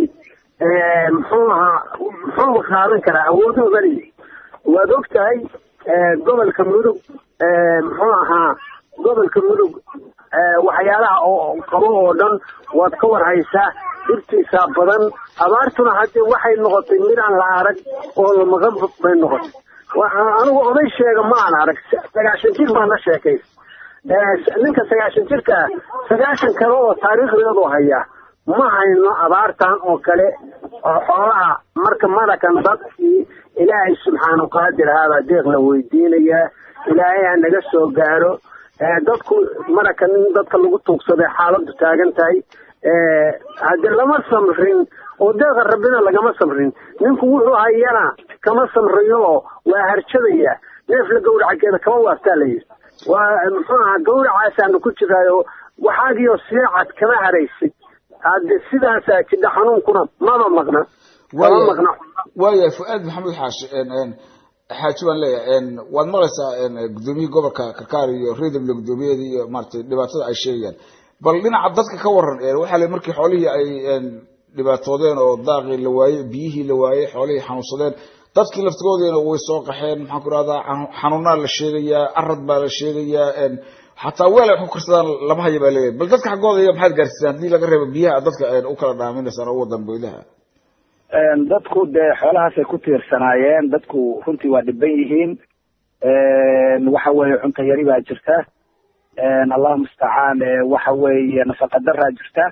muxuu ahaa muxuu qaadan karaa awooduu bali waad og tahay gobolka mudug muxuu ahaa gobolka mudug waxyaalaha oo qabo oo dhan waad ka war haysaa dhibtiisaa badan abaartuna haddii waxay noqotay midaan la arag oo lamaqan bay noqotay anigu oday sheega ma aan arag sagaashan jir baan la sheekay ninka sagaashan jirkaa sagaashan kale oo taariikhdeedu hayaa ma hayno abaartan oo kale oo xoolaha marka marakan dadkii ilaahay subxaanu qaadir ahaabaa deeq la weydiinayaa ilaahay ha naga soo gaaro dadku marakan in dadka lagu tuugsaday xaaladdu taagan tahay haddii lama samrin oo deeqa rabbina lagama samrin ninku wuxuu hayana kama samriyo oo waa harjadaya neef la gawracageeda kama waaftaa la yidhi waa muxuu ahaa gawracaasaanu ku jiraayo waxaagiyo siicad kama haraysid hadde sidaasaa jidha xanuunkuna maba maqna kama maqna waya fu-aad maxamed xaashi xaaji baan leeyahay waad maqlaysaa gudoomiyihii gobolka karkaar iyo redable gudoomiyadii iyo maratay dhibaatada ay sheegayaan bal dhinaca dadka ka waran waxaa le markii xoolihii ay dhibaatoodeen oo daaqii la waayey biyihii la waayey xoolihii xanuunsadeen dadkii laftigoodiina way soo qaxeen maxaan ku rahdaa xanuunaa la sheegayaa arad baa la sheegayaa xataa weel ay wax ku karsadaan lama haya baa leeyahay bal dadka xaggooda iyo maxaad gaarsiisaan haddii laga reebo biyaha dadka u kala dhaaminaysaan oo wadan boydaha dadku dee xoolahaasay ku tiirsanaayeen dadku runtii waa dhiban yihiin waxa weeye cunto yari baa jirta allahu mustacaan waxa weeye nafaqa daraa jirta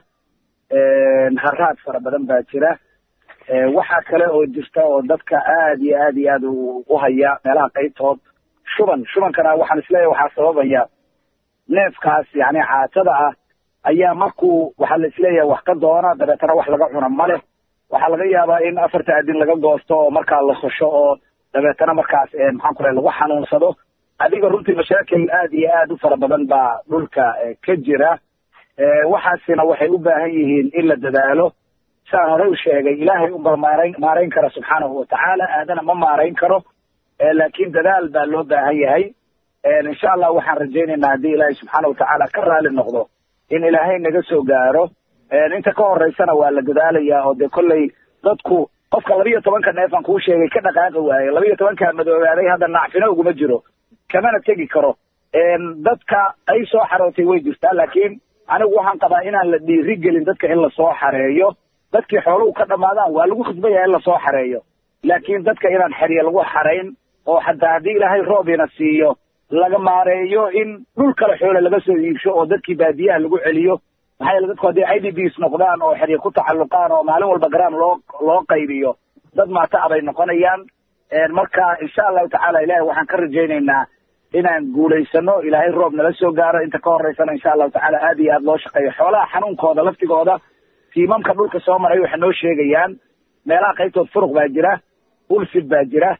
haraad fara badan baa jira waxaa kale oo jirta oo dadka aad iyo aad iyo aad u haya meelaha qaybtood shuban shubankana waxaan isleeyahay waxaa sababaya neefkaas yani caatada ah ayaa markuu waxaa la isleeyahay wax ka doona dabeetana wax laga cuna ma leh waxaa laga yaabaa in afarta adin laga goosto oo markaa la sosho oo dabeetana markaas maxaan ku lehay lagu xanuunsado adiga runtii mashaakil aad iyo aad u fara badan baa dhulka ka jira waxaasina waxay u baahan yihiin in la dadaalo saan horey u sheegay ilaahay unbaa maarayn maarayn kara subxaanahu watacaala aadana ma maarayn karo laakiin dadaal baa loo baahan yahay insha allah waxaan rajaynaynaa haddii ilaahay subxaana watacaala ka raali noqdo in ilaahay naga soo gaaro inta ka horeysana waa la dadaalayaa oo dee kolley dadku qofka labiyo tobanka neef aan kuu sheegay ka dhaqaaqi waaye labiyo tobankaa madoobaaday hadda nacfino uguma jiro kamana tegi karo dadka ay soo xarootay way jirtaa laakiin anigu waxaan qabaa inaan la dhiiri gelin dadka in lasoo xareeyo dadkii xooluhu ka dhamaadaan waa lagu khasban yahay in lasoo xareeyo laakiin dadka inaan xerye lagu xarayn oo xataa haddii ilaahay roobina siiyo laga maareeyo in dhul kale xoole laga soo iibsho oo dadkii baadiyaha lagu celiyo maxaa yeele dadku haddii i d bs noqdaan oo xerye ku tacalluqaan oo maalin walba garaam loo loo qaybiyo dad maata abay noqonayaan marka insha allahu tacaala ilahay waxaan ka rajaynaynaa inaan guulaysano ilaahay roob nala soo gaaro inta ka horeysana insha allahu tacaala aad iyo aad loo shaqeeyo xoolaha xanuunkooda laftigooda tiimamka dhulka soo maray waxay noo sheegayaan meelaha qaybtood furuq baa jira ulfid baa jira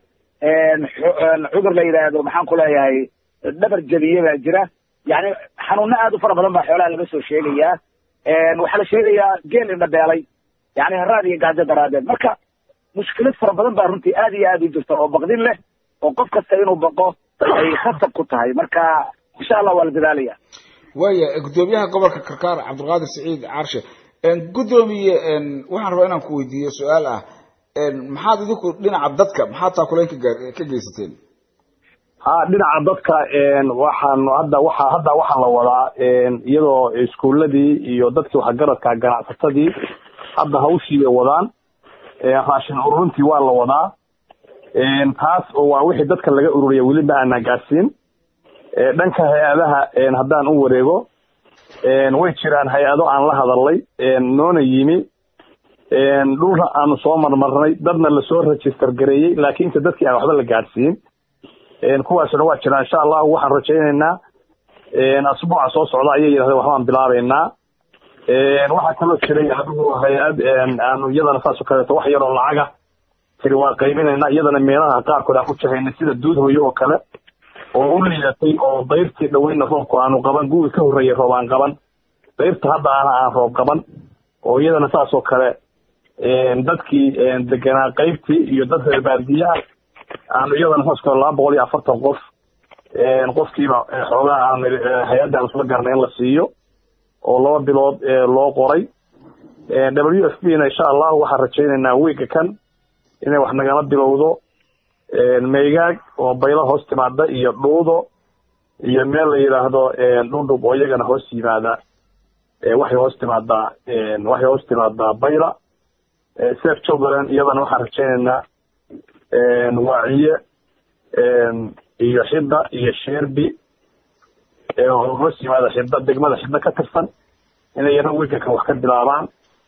cudur la yidhaahdo maxaan ku leeyahay dhabar jabiye baa jira yani xanuuno aad u fara badan baa xoolaha laga soo sheegayaa waxaa la sheegayaa geel indhabeelay yani haraad iyo gaajo daraadeed marka mushkilad fara badan baa runtii aad iyo aad u jirta oo baqdin leh oo qof kasta inuu baqo ay khatab ku tahay marka insha allah waa la dadaalaya waaya guddoomiyaha gobolka karkaar cabdulqaadir saciid caarshe guddoomiye waxaan rabaa inaan ku weydiiyo su-aal ah maxaad idinku dhinaca dadka maxaad taakulayn ka gaar ka geysateen ha dhinaca dadka waxaan hadda waxa hadda waxaa la wadaa iyadoo iskuuladii iyo dadkii waxgaradka ganacsatadii hadda hawshii bay wadaan raashin ururintii waa la wadaa taas oo waa wixii dadka laga ururiya weli ma aanaa gaarsiin dhanka hay-adaha haddaan u wareego way jiraan hay-ado aan la hadalnay noona yimi dhulna aanu soo marmarnay dadna lasoo register gareeyey laakiin inta dadkii aan waxba la gaadhsiin kuwaasna waa jiraan insha allahu waxaan rajaynaynaa asbuuca soo socda ayay yidhahdeen waxbaan bilaabeynaa waxaa kaloo jiray adigu hay-ad aanu iyadana saas oo kaleeto wax yaroo lacaga tiri waa qaybinaynaa iyadana meelaha qaarkood aan ku jahaynay sida duud hooyo oo kale oo u liidatay oo dayrtii dhaweyna roobku aanu qaban guwi ka horreeyay roob aan qaban dayrta hadda ana aan roob qaban oo iyadana saas oo kale dadkii deganaa qaybtii iyo dad reer baadiyaha aanu iyadana saas kale laba boqol iyo afartan qof qofkiiba xoogaa aan hay-adda aan isla garnay in la siiyo oo laba bilood loo qoray w f b na insha allahu waxaan rajaynaynaa wiiga kan inay wax nagala bilowdo maygaag oo baylo hoos timaada iyo dhuudo iyo meel la yidhaahdo dhundhub oo iyagana hoos yimaada waxay hoos timaadaa waxay hoos timaadaa bayla sef jogland iyadana waxaan rajaynaynaa waaciye iyo xidda iyo sheerbi oo hoos yimaada xidda degmada xidda ka tirsan inay yana wiigakan wax ka bilaabaan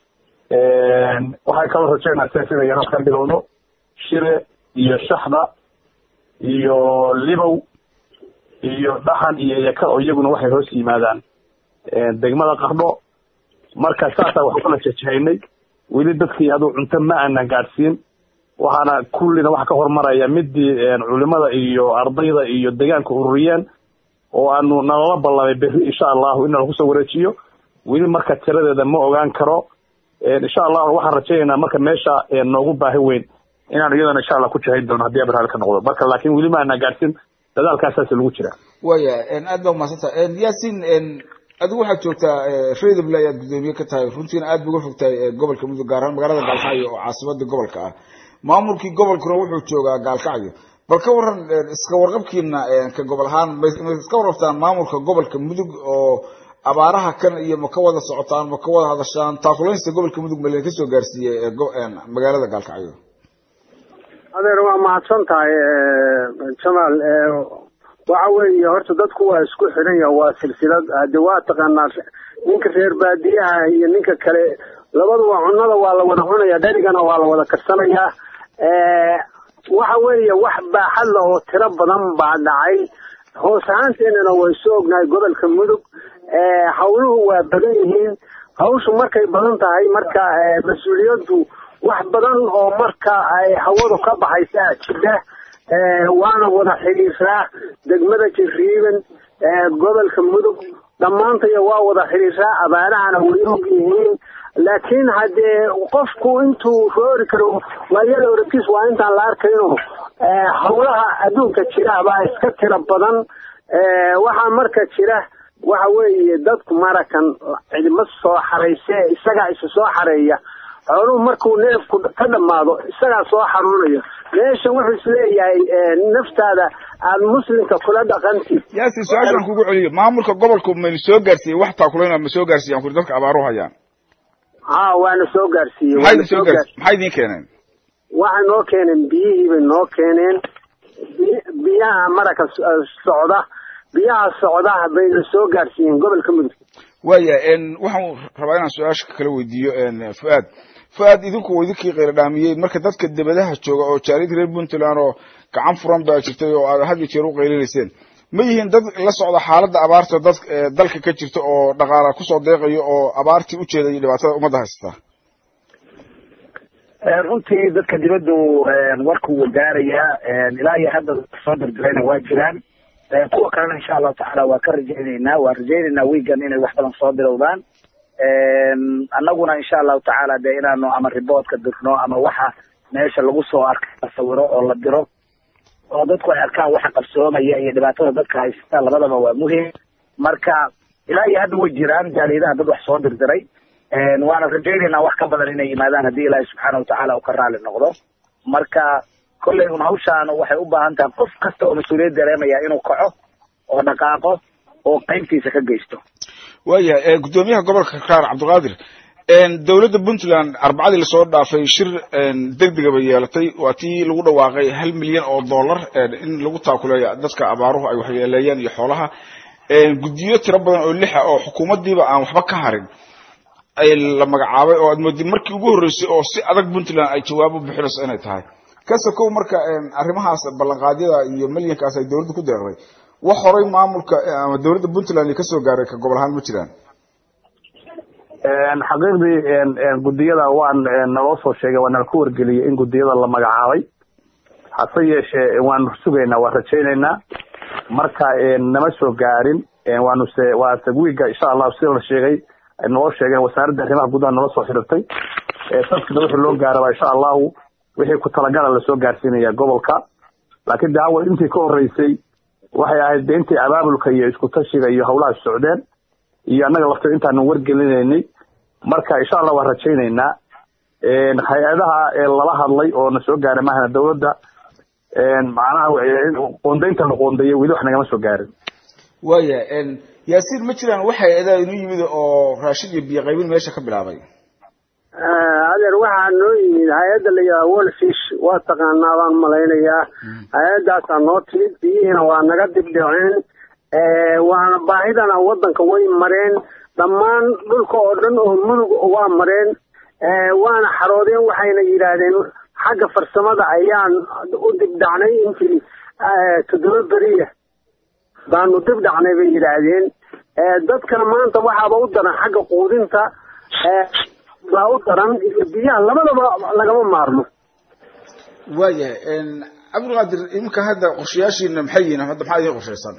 waxay kaloo rajaynaa sef inay yana wax ka bilowdo shire iyo shaxda iyo libow iyo dhaxan iyo yaka oo iyaguna waxay hoos yimaadaan degmada qardho marka saasaa wax ukala jejehaynay weli dadkii aduu cunto ma aanan gaadhsiin waxaana kullina waxa ka hormaraya midii culimada iyo ardayda iyo deegaanka ururiyeen oo aanu nalala ballamay berri insha allahu in lagu soo wareejiyo weli marka tiradeeda ma ogaan karo insha allahu waxaan rajaynaynaa marka meesha noogu baahi weyn inaan iyadana insha allah ku jahayn doono haddii abarhal ka noqdo marka laakiin weli ma aanaa gaadhsin dadaalkaasaas lagu jira waya aad baa umahadsanta yasin adigu waxaad joogtaa redable ayaad guddoomiye ka tahay runtiina aad ba uga fogtahay gobolka mudug gaar ahaan magaalada gaalkacyo oo caasimada gobolka ah maamulkii gobolkuna wuxuu joogaa gaalkacyo bal ka waran iska warqabkiina ka gobol ahaan ma iska warqabtaan maamulka gobolka mudug oo abaaraha kan iyo ma ka wada socotaan ma ka wada hadashaan taakulaynsta gobolka mudug ma leen kasoo gaarsiiyey magaalada gaalkacyo adeer waa mahadsan tahay jamaal waxa weeye horta dadku waa isku xiran yaha waa silsilad hade waa taqaanaa ninka reer baadiyaha iyo ninka kale labaduba cunada waa la wada cunaya dherigana waa la wada karsanayaa waxa weeye wax baaxad la oo tiro badan baa dhacay hoos ahaanteenana way soo ognahay gobolka mudug hawluhu waa badan yihiin hawshu markay badan tahay marka mas-uuliyaddu wax badan oo marka ay hawadu ka baxaysa jira waana wada xidhiiraa degmada jiriiban gobolka mudug dhammaantaya waa wada xidhiiraa abaarahana way og yihiin laakiin haddee qofku intuu roori karo waayada oragtiis waa intaan la arkayno hawlaha adduunka jira baa iska tiro badan waxaa marka jira waxa weeye dadku marakan cidima soo xarayse isagaa isa soo xareeya xooluhu markuu neefku ka dhammaado isagaa soo xanuunaya meeshan wuxuu isleeyahay naftaada aad muslimka kula dhaqanti yaasin su-aashaan kugu celiyo maamulka gobolku maynu soo gaarsiiyey wax taakulayna ma soo gaarsiiyan kuri dadka abaaruhu hayaan ha waana soo gaarsiiyey maxay idin soo gaarsi maxay idin keeneen waxay noo keeneen biyihii bay noo keeneen bi- biyaha maraka so- socda biyaha socda bayna soo gaarsiiyeen gobolka mudug waaya waxaan rabaa inaan su-aasha kala weydiiyo fu-aad fu-aad idinku idinkii qayla dhaamiyey marka dadka debadaha jooga oo jaaliyadda reer puntland oo gacan furan baa jirtay oo aad had iyo jeer u qaylinayseen ma yihiin dad la socda xaaladda abaarta dad dalka ka jirta oo dhaqaala kusoo deeqayo oo abaartii u jeeday dhibaatada ummadda haysata runtii dadka dibaddu warkuu wadaarayaa ilaa iyo hadda soo dirdirayna waa jiraan kuwa kalena insha allahu tacaala waa ka rajayneynaa waa rajayneynaa wiigan inay wax badan soo bilowdaan annaguna insha allahu tacaala dee inaanu ama riboodka dirno ama waxa meesha lagu soo arka la sawiro oo la diro oo dadku ay arkaan waxa qabsoomaya iyo dhibaatada dadka haysata labadaba waa muhim marka ilaa iyo hadda way jiraan jaaliyadaha dad wax soo dirdiray waana rajayneynaa wax ka badan inay yimaadaan haddii ilaahay subxaana watacaala uu ka raali noqdo marka kolley un hawshaan waxay u baahan tahay qof kasta oo mas-uuliyad dareemaya inuu kaco oo dhaqaaqo oo qaybtiisa ka geysto waayahay guddoomiyaha gobolka kaar cabdiqaadir dowladda puntland arbacadii lasoo dhaafay shir degdega bay yeelatay waa tii lagu dhawaaqay hal milyan oo dollar in lagu taakuleeyo dadka abaaruhu ay waxyeeleeyeen iyo xoolaha guddiyo tiro badan oo lixa oo xukuumaddiiba aan waxba ka harin ay la magacaabay oo aad moodid markii ugu horreysay oo si adag puntland ay jawaabo bixinayso inay tahay kase kow marka arrimahaas ballanqaadyada iyo milyankaas ay dowladda ku deeqday wax horay maamulka ama dowladda puntland kasoo gaaray ka gobol ahaan ma jiraan xaqiiqdii guddiyada waan naloo soo sheegay waa nala ku wargeliyey in guddiyada la magacaabay hase yeeshee waanu sugaynaa waa rajaynaynaa marka nama soo gaarin waanu se waa tagwiiga insha allahu sida la sheegay naloo sheegeen wasaaradda arrimaha gudaha nala soo xidhirtay dadkina wixii loo gaaraba insha allahu wixii ku talagala lasoo gaarsiinaya gobolka laakiin de awal intii ka horeysay waxay ahayd de intii abaabulka iyo isku tashiga iyo hawlaha socdeen iyo annaga lafto intaanu wargelinaynay marka insha allah waan rajaynaynaa hay-adaha lala hadlay oo na soo gaaray maahana dawladda macnaha qoondaynta la qoondeeyay weli wax nagama soo gaarin waaya yaasiin ma jiraan wax hay-adaa inuu yimid oo raashin iyo biyo qaybin meesha ka bilaabay adeer waxaa noo yimid hay-adda la yidhaha wolfish waa taqaanaa baan malaynayaa hay-addaasaa noo timid biyihiina waa naga dibdhiceen waana baahidana waddanka way mareen dhammaan dhulka oo dhan oo mudug waa mareen waana xaroodeen waxayna yidhaahdeen xagga farsamada ayaan u dibdhacnay intii toddoba beriya baanu dibdhacnay bay yidhaahdeen dadkana maanta waxaaba u daran xagga quudinta baa u daran iyo biyaha labadaba lagama maarmo waayahay cabdilqaadir iminka hadda qorshayaashiina maxay yihiin hadda maxaa idiin qorshaysan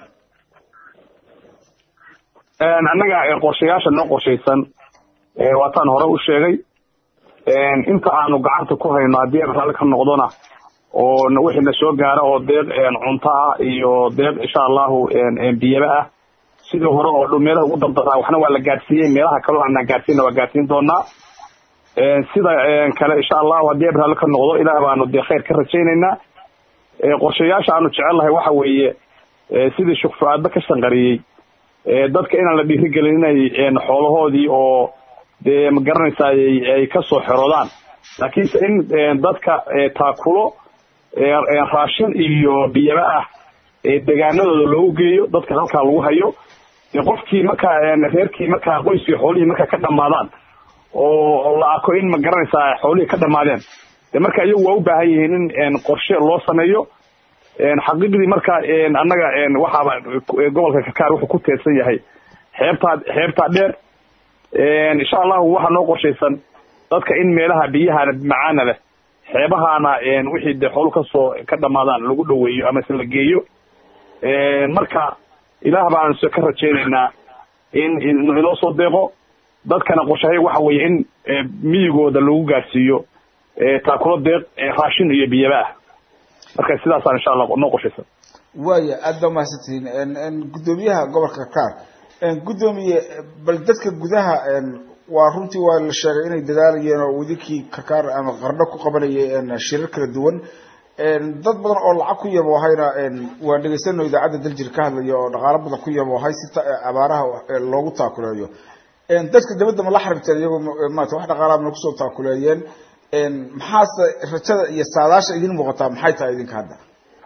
annaga qorshayaasha noo qorshaysan waataan hore u sheegay inta aanu gacanta ku hayno haddii aan raalli ka noqdona oo wixii na soo gaara oo deeq cunto ah iyo deeq insha allahu biyaba ah sidii hore oo dhow meelaha ugu dardaraa waxna waa la gaadsiiyey meelaha kaloo aanaan gaadsiina waa gaadsiin doonaa sida kale insha allahu haddii aan raalli ka noqdo ilaah baanu dee khayr ka rajaynaynaa qorshayaasha aanu jecelnahay waxa weeye sidii shukfu-aadba ka shanqariyey dadka inaan la dhiirigelin inay xoolahoodii oo dee ma garanaysaa ay kasoo xeroodaan laakiinse in dadka taakulo raashin iyo biyaba ah degaanadooda loogu geeyo dadka halkaa lagu hayo qofkii markaa reerkii markaa qoyskii xoolihii markaa ka dhamaadaan oo la arko in ma garanaysaa xoolihii ka dhamaadeen de marka iyagu waa u baahan yihiin in qorshe loo sameeyo xaqiiqdii marka annaga waxaaba gobolka kakaar wuxuu ku teedsan yahay xeebtaa xeebtaa dheer insha allahu waxaa noo qorshaysan dadka in meelaha biyahana macaana leh xeebahaana wixii de xoolu kasoo ka dhamaadaan lagu dhaweeyo ama se la geeyo marka ilaah baan ka rajaynaynaa in inoo soo deeqo dadkana qorshahay waxa weeye in miyigooda lagu gaarsiiyo taakulo deeq raashin iyo biyaba ah marka sidaasaan insha allah noo qorshaysan waaya aada baa mahadsantihiin guddoomiyaha gobolka kakaar guddoomiye bal dadka gudaha waa runtii waa la sheegay inay dadaalayeen oo wadinkii kakaar ama qardho ku qabanayay shirar kala duwan dad badan oo lacag ku yaboohayna waa dhegaysano idaacadda daljir ka hadlaya oo dhaqaalo badan ku yaboohay si abaaraha loogu taakuleeyo dadka dabadda ma la xaribteen iyagoo maarata wax dhaqaalaha mana kusoo taakuleeyeen maxaase rajada iyo saadaasha idin muuqataa maxay tahay idinka hadda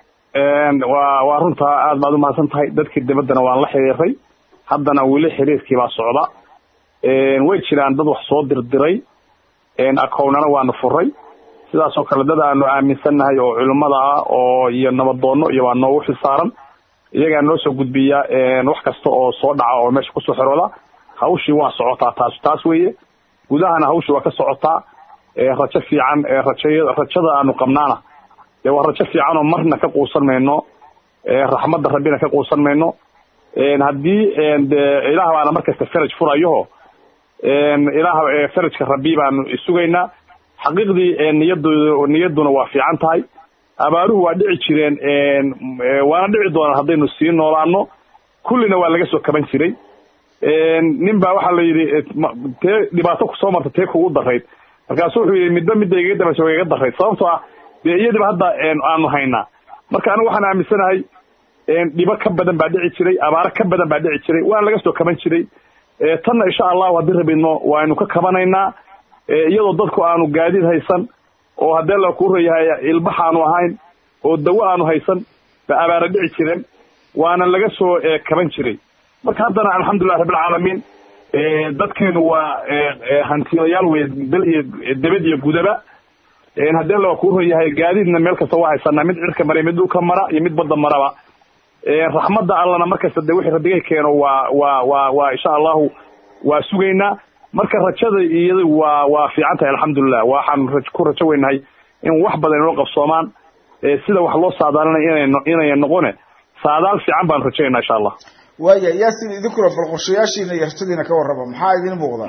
waa waa runtaa aad baad umahadsan tahay dadkii dabaddana waan la xiriiray haddana weli xiriirkii baa socda way jiraan dad wax soo dirdiray akownana waanu furay sidaas oo kale dad aanu aaminsannahay oo culimmada ah oo iyo nabadoono iyo waa noogu xilsaaran iyagaa noo soo gudbiya wax kasta oo soo dhaca oo meesha kusoo xirooda hawshii waa socotaa taas taas weeye gudahana hawshii waa ka socotaa rajo fiican raja rajada aanu qabnaana dee waa rajo fiican oo marna ka quusan mayno raxmadda rabbina ka quusan mayno haddii de ilaah baana markasta faraj furayaho ilaah farajka rabbi baanu isugaynaa xaqiiqdii niyadu niyaduna waa fiican tahay abaaruhu waa dhici jireen waana dhici doonaan haddaynu sii noolaano kullina waa laga soo kaban jiray nin baa waxaa la yidhi tee dhibaato kusoo marta tee kugu darayd markaasu wuxuu yidhi midba midda iga dambaysa waa iga darayd sababtoo ah dee iyadiba hadda aanu haynaa marka anigu waxaan aaminsanahay dhibo ka badan baa dhici jiray abaaro ka badan baa dhici jiray waana laga soo kaban jiray tanna insha allahu haddii rabidno waaynu ka kabanaynaa iyadoo dadku aanu gaadiid haysan oo haddee la kuu rayahay ilbax aanu ahayn oo dawo aanu haysan ba abaara dhici jireen waana laga soo kaban jiray marka haddana alxamdulilah rabbilcaalamiin dadkeenu waa hantiilayaal wey bel iyo debed iyo gudaba haddee la kuu rayahay gaadiidna meel kasta waa haysanaa mid cirka mara mid dhulka mara iyo mid badda maraba raxmadda allana markasta de wixii rabbigay keeno waa waa waa waa insha allahu waa sugaynaa marka rajada iyada waa waa fiican tahay alxamdulilah waxaan ku rajo weynahay in wax badan inoo qabsoomaan sida wax loo saadaalinay ina inay noqone saadaal fiican baan rajaynaa insha allah waaya yaasin idinkuna bal qorshayaashiina iyo rajadiina ka warraba maxaa idin muuqda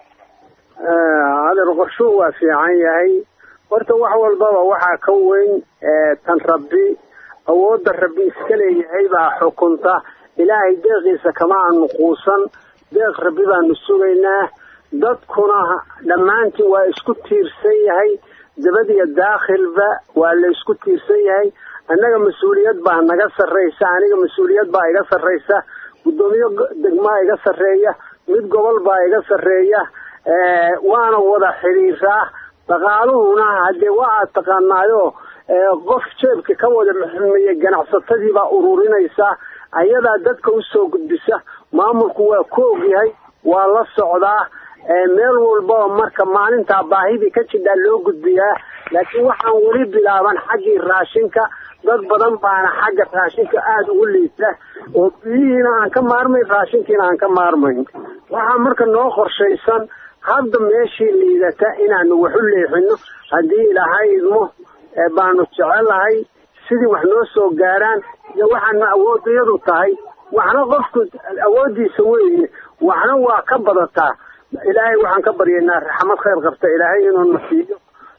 adeer qorshuhu waa fiican yahay horta wax walbaba waxaa ka weyn tan rabbi awoodda rabbi iska leeyahay baa xukunta ilaahay deeqiisa kama aanu quusan deeq rabbi baanu sugaynaa dadkuna dhammaantiin waa isku tiirsan yahay dabad iyo daakhilba waa la isku tiirsan yahay annaga mas-uuliyad baa naga sarraysa aniga mas-uuliyad baa iga sarraysa guddoomiye degmaa iga sarreeya mid gobol baa iga sarreeya waana wada xidhiiraa dhaqaaluhuna haddee waa aad taqaanaayo qof jeebka ka wada maxmeeye ganacsatadii baa ururinaysa ayadaa dadka usoo gudbisa maamulku waa ku ogyahay waa la socdaa meel walbaba marka maalintaa baahidii ka jidhaa loo gudbiyaa laakiin waxaan weli bilaaban xaggii raashinka dad badan baana xagga raashinka aada ugu liita oo biyihiina aan ka maarmayn raashinkiina aan ka maarmayn waxaa marka noo qorshaysan hadda meeshii liidata inaanu waxu leexino haddii ilaahay idmo baanu jecelahay sidii wax noo soo gaaraan iyo waxaana awoodayadu tahay waxna qofku awoodiisa weeye waxna waa ka badataa ilaahay waxaan ka baryaynaa raxmad khayr qabta ilaahay inuu na siiyo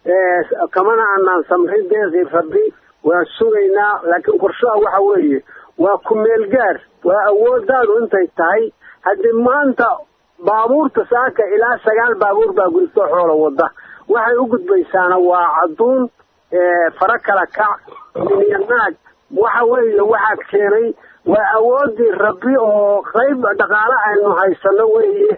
kamana aanaan samrin deeqii rabbi waan sugaynaa laakiin qorshaha waxa weeye waa ku meel gaar waa awoodaadu intay tahay haddii maanta baabuurta saaka ilaa sagaal baabuur baa gudubto xoolo wada waxay u gudbaysaana waa cadduun fara kala kac iyo naag waxa weeye waxaad keenay waa awoodii rabbi oo qayb dhaqaale aynu haysano weeye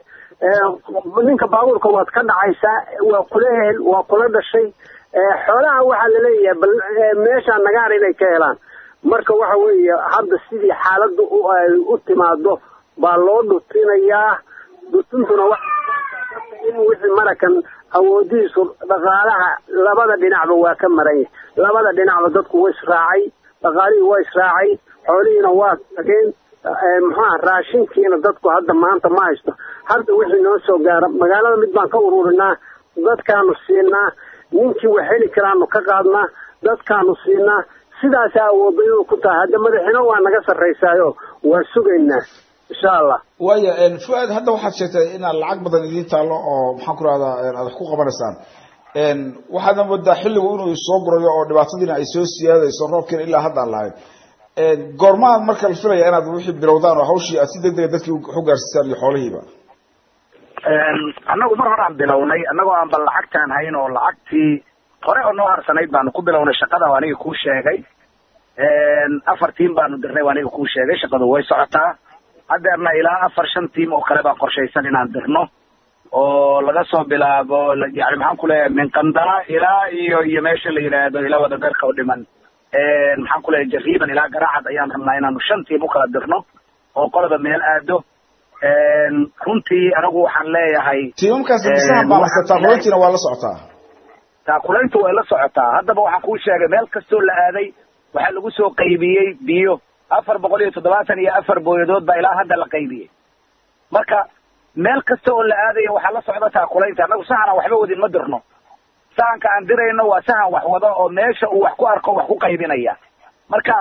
ninka baabuurka waad ka dhacaysaa waa kula hel waa kula dhashay xoolaha waxaa laleeyahay bal meesha nagaar inay ka helaan marka waxa weeye hadda sidii xaaladdu ay u timaado baa loo dhutinayaa dhutintuna in wixii marakan awoodihiisu dhaqaalaha labada dhinacba waa ka maran yahay labada dhinacba dadku waa israacay dhaqaalihii waa israacay xoolihiina waa tageen muxuaha raashinkiina dadku hadda maanta ma haysto hadda wixii noo soo gaara magaalada mid baan ka ururinaa dadkaanu siinaa ninkii wax heli karaanu ka qaadnaa dadkaanu siinaa sidaasaa awoodayadu ku tahay hadda madaxina waa naga sarraysaayo waa sugaynaa insha allah waaya fuaad hadda waxaad sheegtay inaad lacag badan idiin taallo oo maxaan ku rahdaa aad wax ku qabanaysaan waxaadna moodaa xilligu inuu soo gurayo oo dhibaatadiina ay soo siyaadayso roobkiina ilaa hadda aan lahayn goormaad marka la filaya inaad wixii bilowdaan oo hawshii aad si deg dega dadkii waxu gaarsiisaan iyo xoolihiiba annagu mar hore aan bilownay annagoo aan bal lacagtaan hayn oo lacagtii hore oo noo harsanayd baanu ku bilownay shaqada oo aniga kuu sheegay afar tiim baanu dirnay oo aniga kuu sheegay shaqadu way socotaa haddeerna ilaa afar shan tiim oo kale baan qorshaysan inaan dirno oo laga soo bilaabo yani maxaan ku leeyahay min qandala ilaa iyo iyo meesha la yidhaahdo ilaa wadadarka u dhiman maxaan ku leeyahay jariiban ilaa garaacad ayaan rabnaa inaanu shan tiim u kala dirno oo qolaba meel aado runtii anigu waxaan leeyahay tiimamkaasi bisaha baalasataa runtiina waa la socotaa taakulayntu way la socotaa haddaba waxaan kuu sheegay meel kastoo la aaday waxaa lagu soo qaybiyey biyo afar boqol iyo toddobaatan iyo afar booyadood baa ilaa hadda la qaybiyey marka meel kasta oo la aadaya waxaa la socda taakulaynta annagu sahanaan waxba wadin ma dirno sahanka aan dirayno waa sahan wax wado oo meesha uu wax ku arko wax ku qaybinaya marka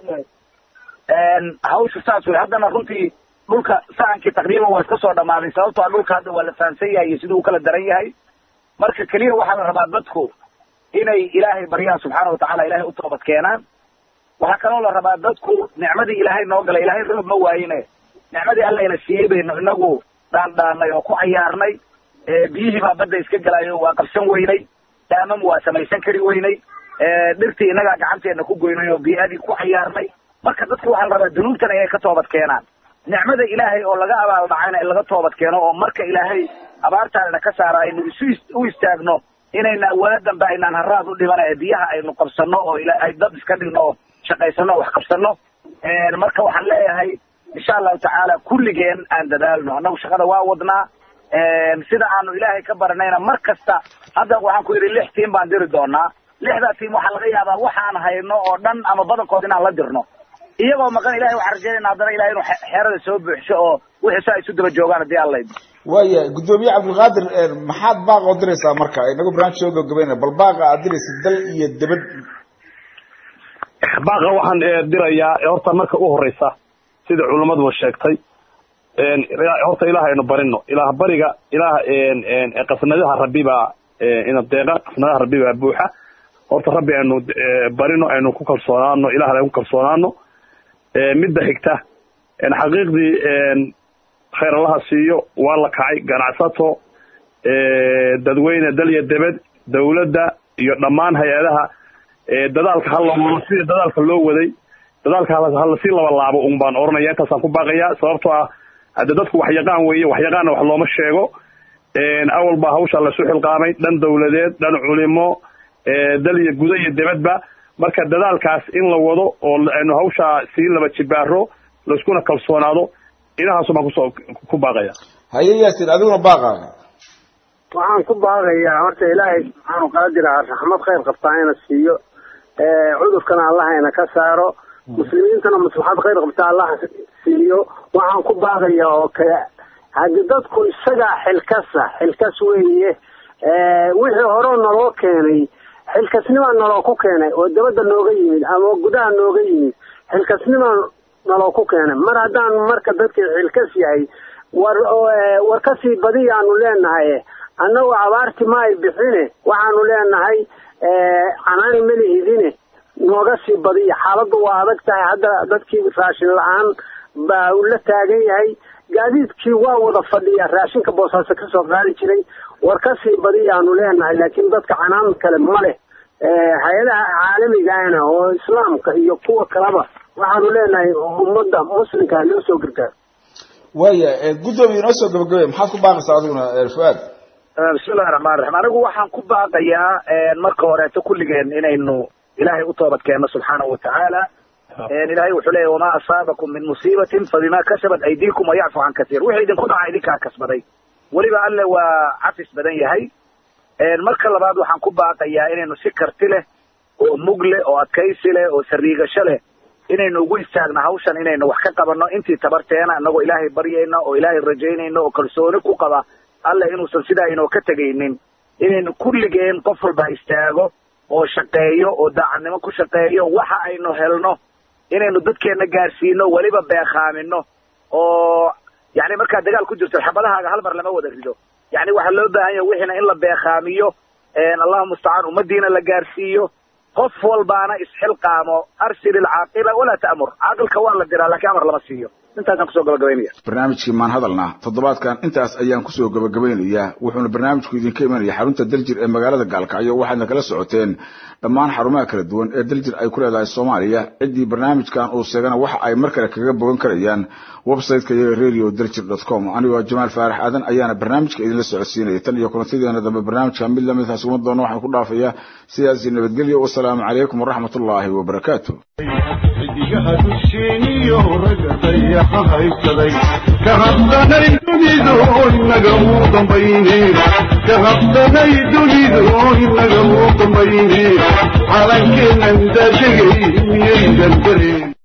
hawsha saas wey haddana runtii dhulka sahankii taqriiban waa iska soo dhamaaday sababto a dhulka hadda waa la fahamsan yahay iyo siduu u kala daran yahay marka keliya waxaa la rabaa dadku inay ilaahay baryaan subxaana watacaala ilahay u toobad keenaan waxaa kaloo la rabaa dadku nicmadii ilaahay noo galay ilaahay roob ma waayine nicmadii allayna siiyey baynu inagu dhaandhaanay oo ku cayaarnay biyihii baa badda iska gelayo waa qabsan weynay daamam waa samaysan kari weynay dhirtii innagaa gacanteena ku goynay oo bii'adii ku cayaarnay marka dadku waxaa la rabaa dunuubtan inay ka toobad keenaan nicmada ilaahay oo laga abaal dhacayna in laga toobad keeno oo marka ilaahay abaartaanina ka saara aynu isu u istaagno inayna waa dambe aynaan haraad u dhimana ee biyaha aynu qabsano oo ay dad iska dhigno oo shaqaysano oo wax qabsano marka waxaan leeyahay insha allahu tacaala kulligeen aan dadaalno annagu shaqada waa wadnaa sida aanu ilaahay ka baranayna mar kasta hadda waxaan ku yidhi lix tiim baan diri doonaa lixdaa tiim waxaa laga yaabaa waxaan hayno oo dhan ama badankood inaan la dirno iyagoo maqan ilahay waxaan rajaynayna haddana ilahay inuu xeerada soo buuxsho oo wixii saa isu daba joogaan haddii alla idmo waaya guddoomiye cabdilqaadir maxaad baaq oo diraysaa marka inagu barnaamij soo gabagabayna bal baaqa aad diraysa dal iyo debad baaqa waxaan dirayaa horta marka u horeysa sida culammaduba sheegtay horta ilaah aynu barino ilaah bariga ilaah qasnadaha rabbi baa ina deeqa qasnadaha rabbi baa buuxa horta rabbi aynu barino aynu ku kalsoonaano ilaah aynu ku kalsoonaano midda xigta xaqiiqdii khayr allaha siiyo waa la kacay ganacsato dadweyne dal iyo debed dawladda iyo dhammaan hay-adaha dadaalka hala wado sida dadaalka loo waday dadaalka halasii laba laabo un baan oranaya intaasaan ku baaqaya sababtoo ah hadde dadku wax yaqaan weeye wax yaqaanna wax looma sheego awal baa hawsha lasu xilqaamay dhan dawladeed dhan culimo dal iyo guda iyo debadba marka dadaalkaas in la wado oo aynu hawshaa sii laba jibaaro laiskuna kalsoonaado inahaasu baan kusoo ku baaqaya haye yaasin adiguna baaqaaga waxaan ku baaqayaa horta ilaahay subxaanu qaadira raxmad khayr qabtaa ina siiyo cudurkana allah ina ka saaro muslimiintana maslaxad khayr qabtaa allah siiyo waxaan ku baaqayaa oo kale hadi dadku isagaa xilkasa xilkas weeye wixii hore naloo keenay xilkasnimaa naloo ku keenay oo dabadda nooga yimid ama gudaha nooga yimid xilkasnimaa naloo ku keenay mar haddaan marka dadkii xilkas yahay war war kasii badiyaanu leenahay annagu abaarti ma ay bixine waxaanu leenahay canaani melihidine nooga sii badiya xaaladdu waa adag tahay hadda dadkii raashin la-aan baa uu la taagan yahay gaadiidkii waa wada fadhiya raashinka boosaaso kasoo qaadi jiray war kasii badiyaanu leenahay laakiin dadka canaan kale ma leh hay-adaha caalamigaana oo islaamka iyo kuwa kaleba waxaanu leenahay ummadda muslimka loo soo gargaaro waaya guddoomiye inoo soo gabagabaya maxaad ku baaqaysaa adiguna fuaad bismillahi raxmaan raxiim anigu waxaan ku baaqayaa marka horeeto kulligeen inaynu ilaahay u toobad keenno subxaanahu watacaala ilahay wuxuu leeyahy wamaa asaabakum min musiibatin fabima kasabat aydiikum wayacfu can kasiir wixii idinku dhaca idinkaa kasbaday weliba alle waa cafis badan yahay marka labaad waxaan ku baaqayaa inaynu si karti leh oo mug leh oo adkaysi leh oo sariigasho leh inaynu ugu istaagno hawshan inaynu wax ka qabanno intii tabarteena inagoo ilaahay baryayno oo ilaahay rajaynayno oo kalsooni ku qaba alle inuusan sidaa inoo ka tegaynin inaynu kulligeen qof walba istaago oo shaqeeyo oo daacadnimo ku shaqeeyo waxa aynu helno inaynu dadkeenna gaarsiino weliba beekhaamino oo yani markaad dagaal ku jirto xabadahaaga hal mar lama wada rido yani waxaa loo baahan yahay wixiina in la beekhaamiyo allahuma mustacaan ummadiina la gaarsiiyo qof walbaana isxilqaamo arsil ilcaaqila walaa ta'mur caaqilka waa la diraa laakiin amar lama siiyo intaasaan kusoo gabagabaynaya barnaamijkii maan hadalna toddobaadkan intaas ayaan kusoo gabagabeynayaa wuxuuna barnaamijku idinka imanaya xarunta daljir ee magaalada gaalkacyo waxaadna kala socoteen dhammaan xarumaha kala duwan ee daljir ay ku leedahay soomaaliya ciddii barnaamijkan uu sheegana waxa ay mar kale kaga bogan karayaan website-ka iyaga radio daljir dot com anigoo jamaal faarax aadan ayaana barnaamijka idinla socodsiinaya tan iyo kulantadeena dambe barnaamijka mid lamid taas uma doono waxaan ku dhaafayaa sidaasi nabadgelyo wasalaamu calaykum waraxmatullaahi wabarakaatu xidigaha dusheeniyo ragga dayaxa haysaday ka habsanay dunidu inaga muu dambayne ka habsanay dunidu inaga muu dambayne calankeennan daadegay miyaydan dareen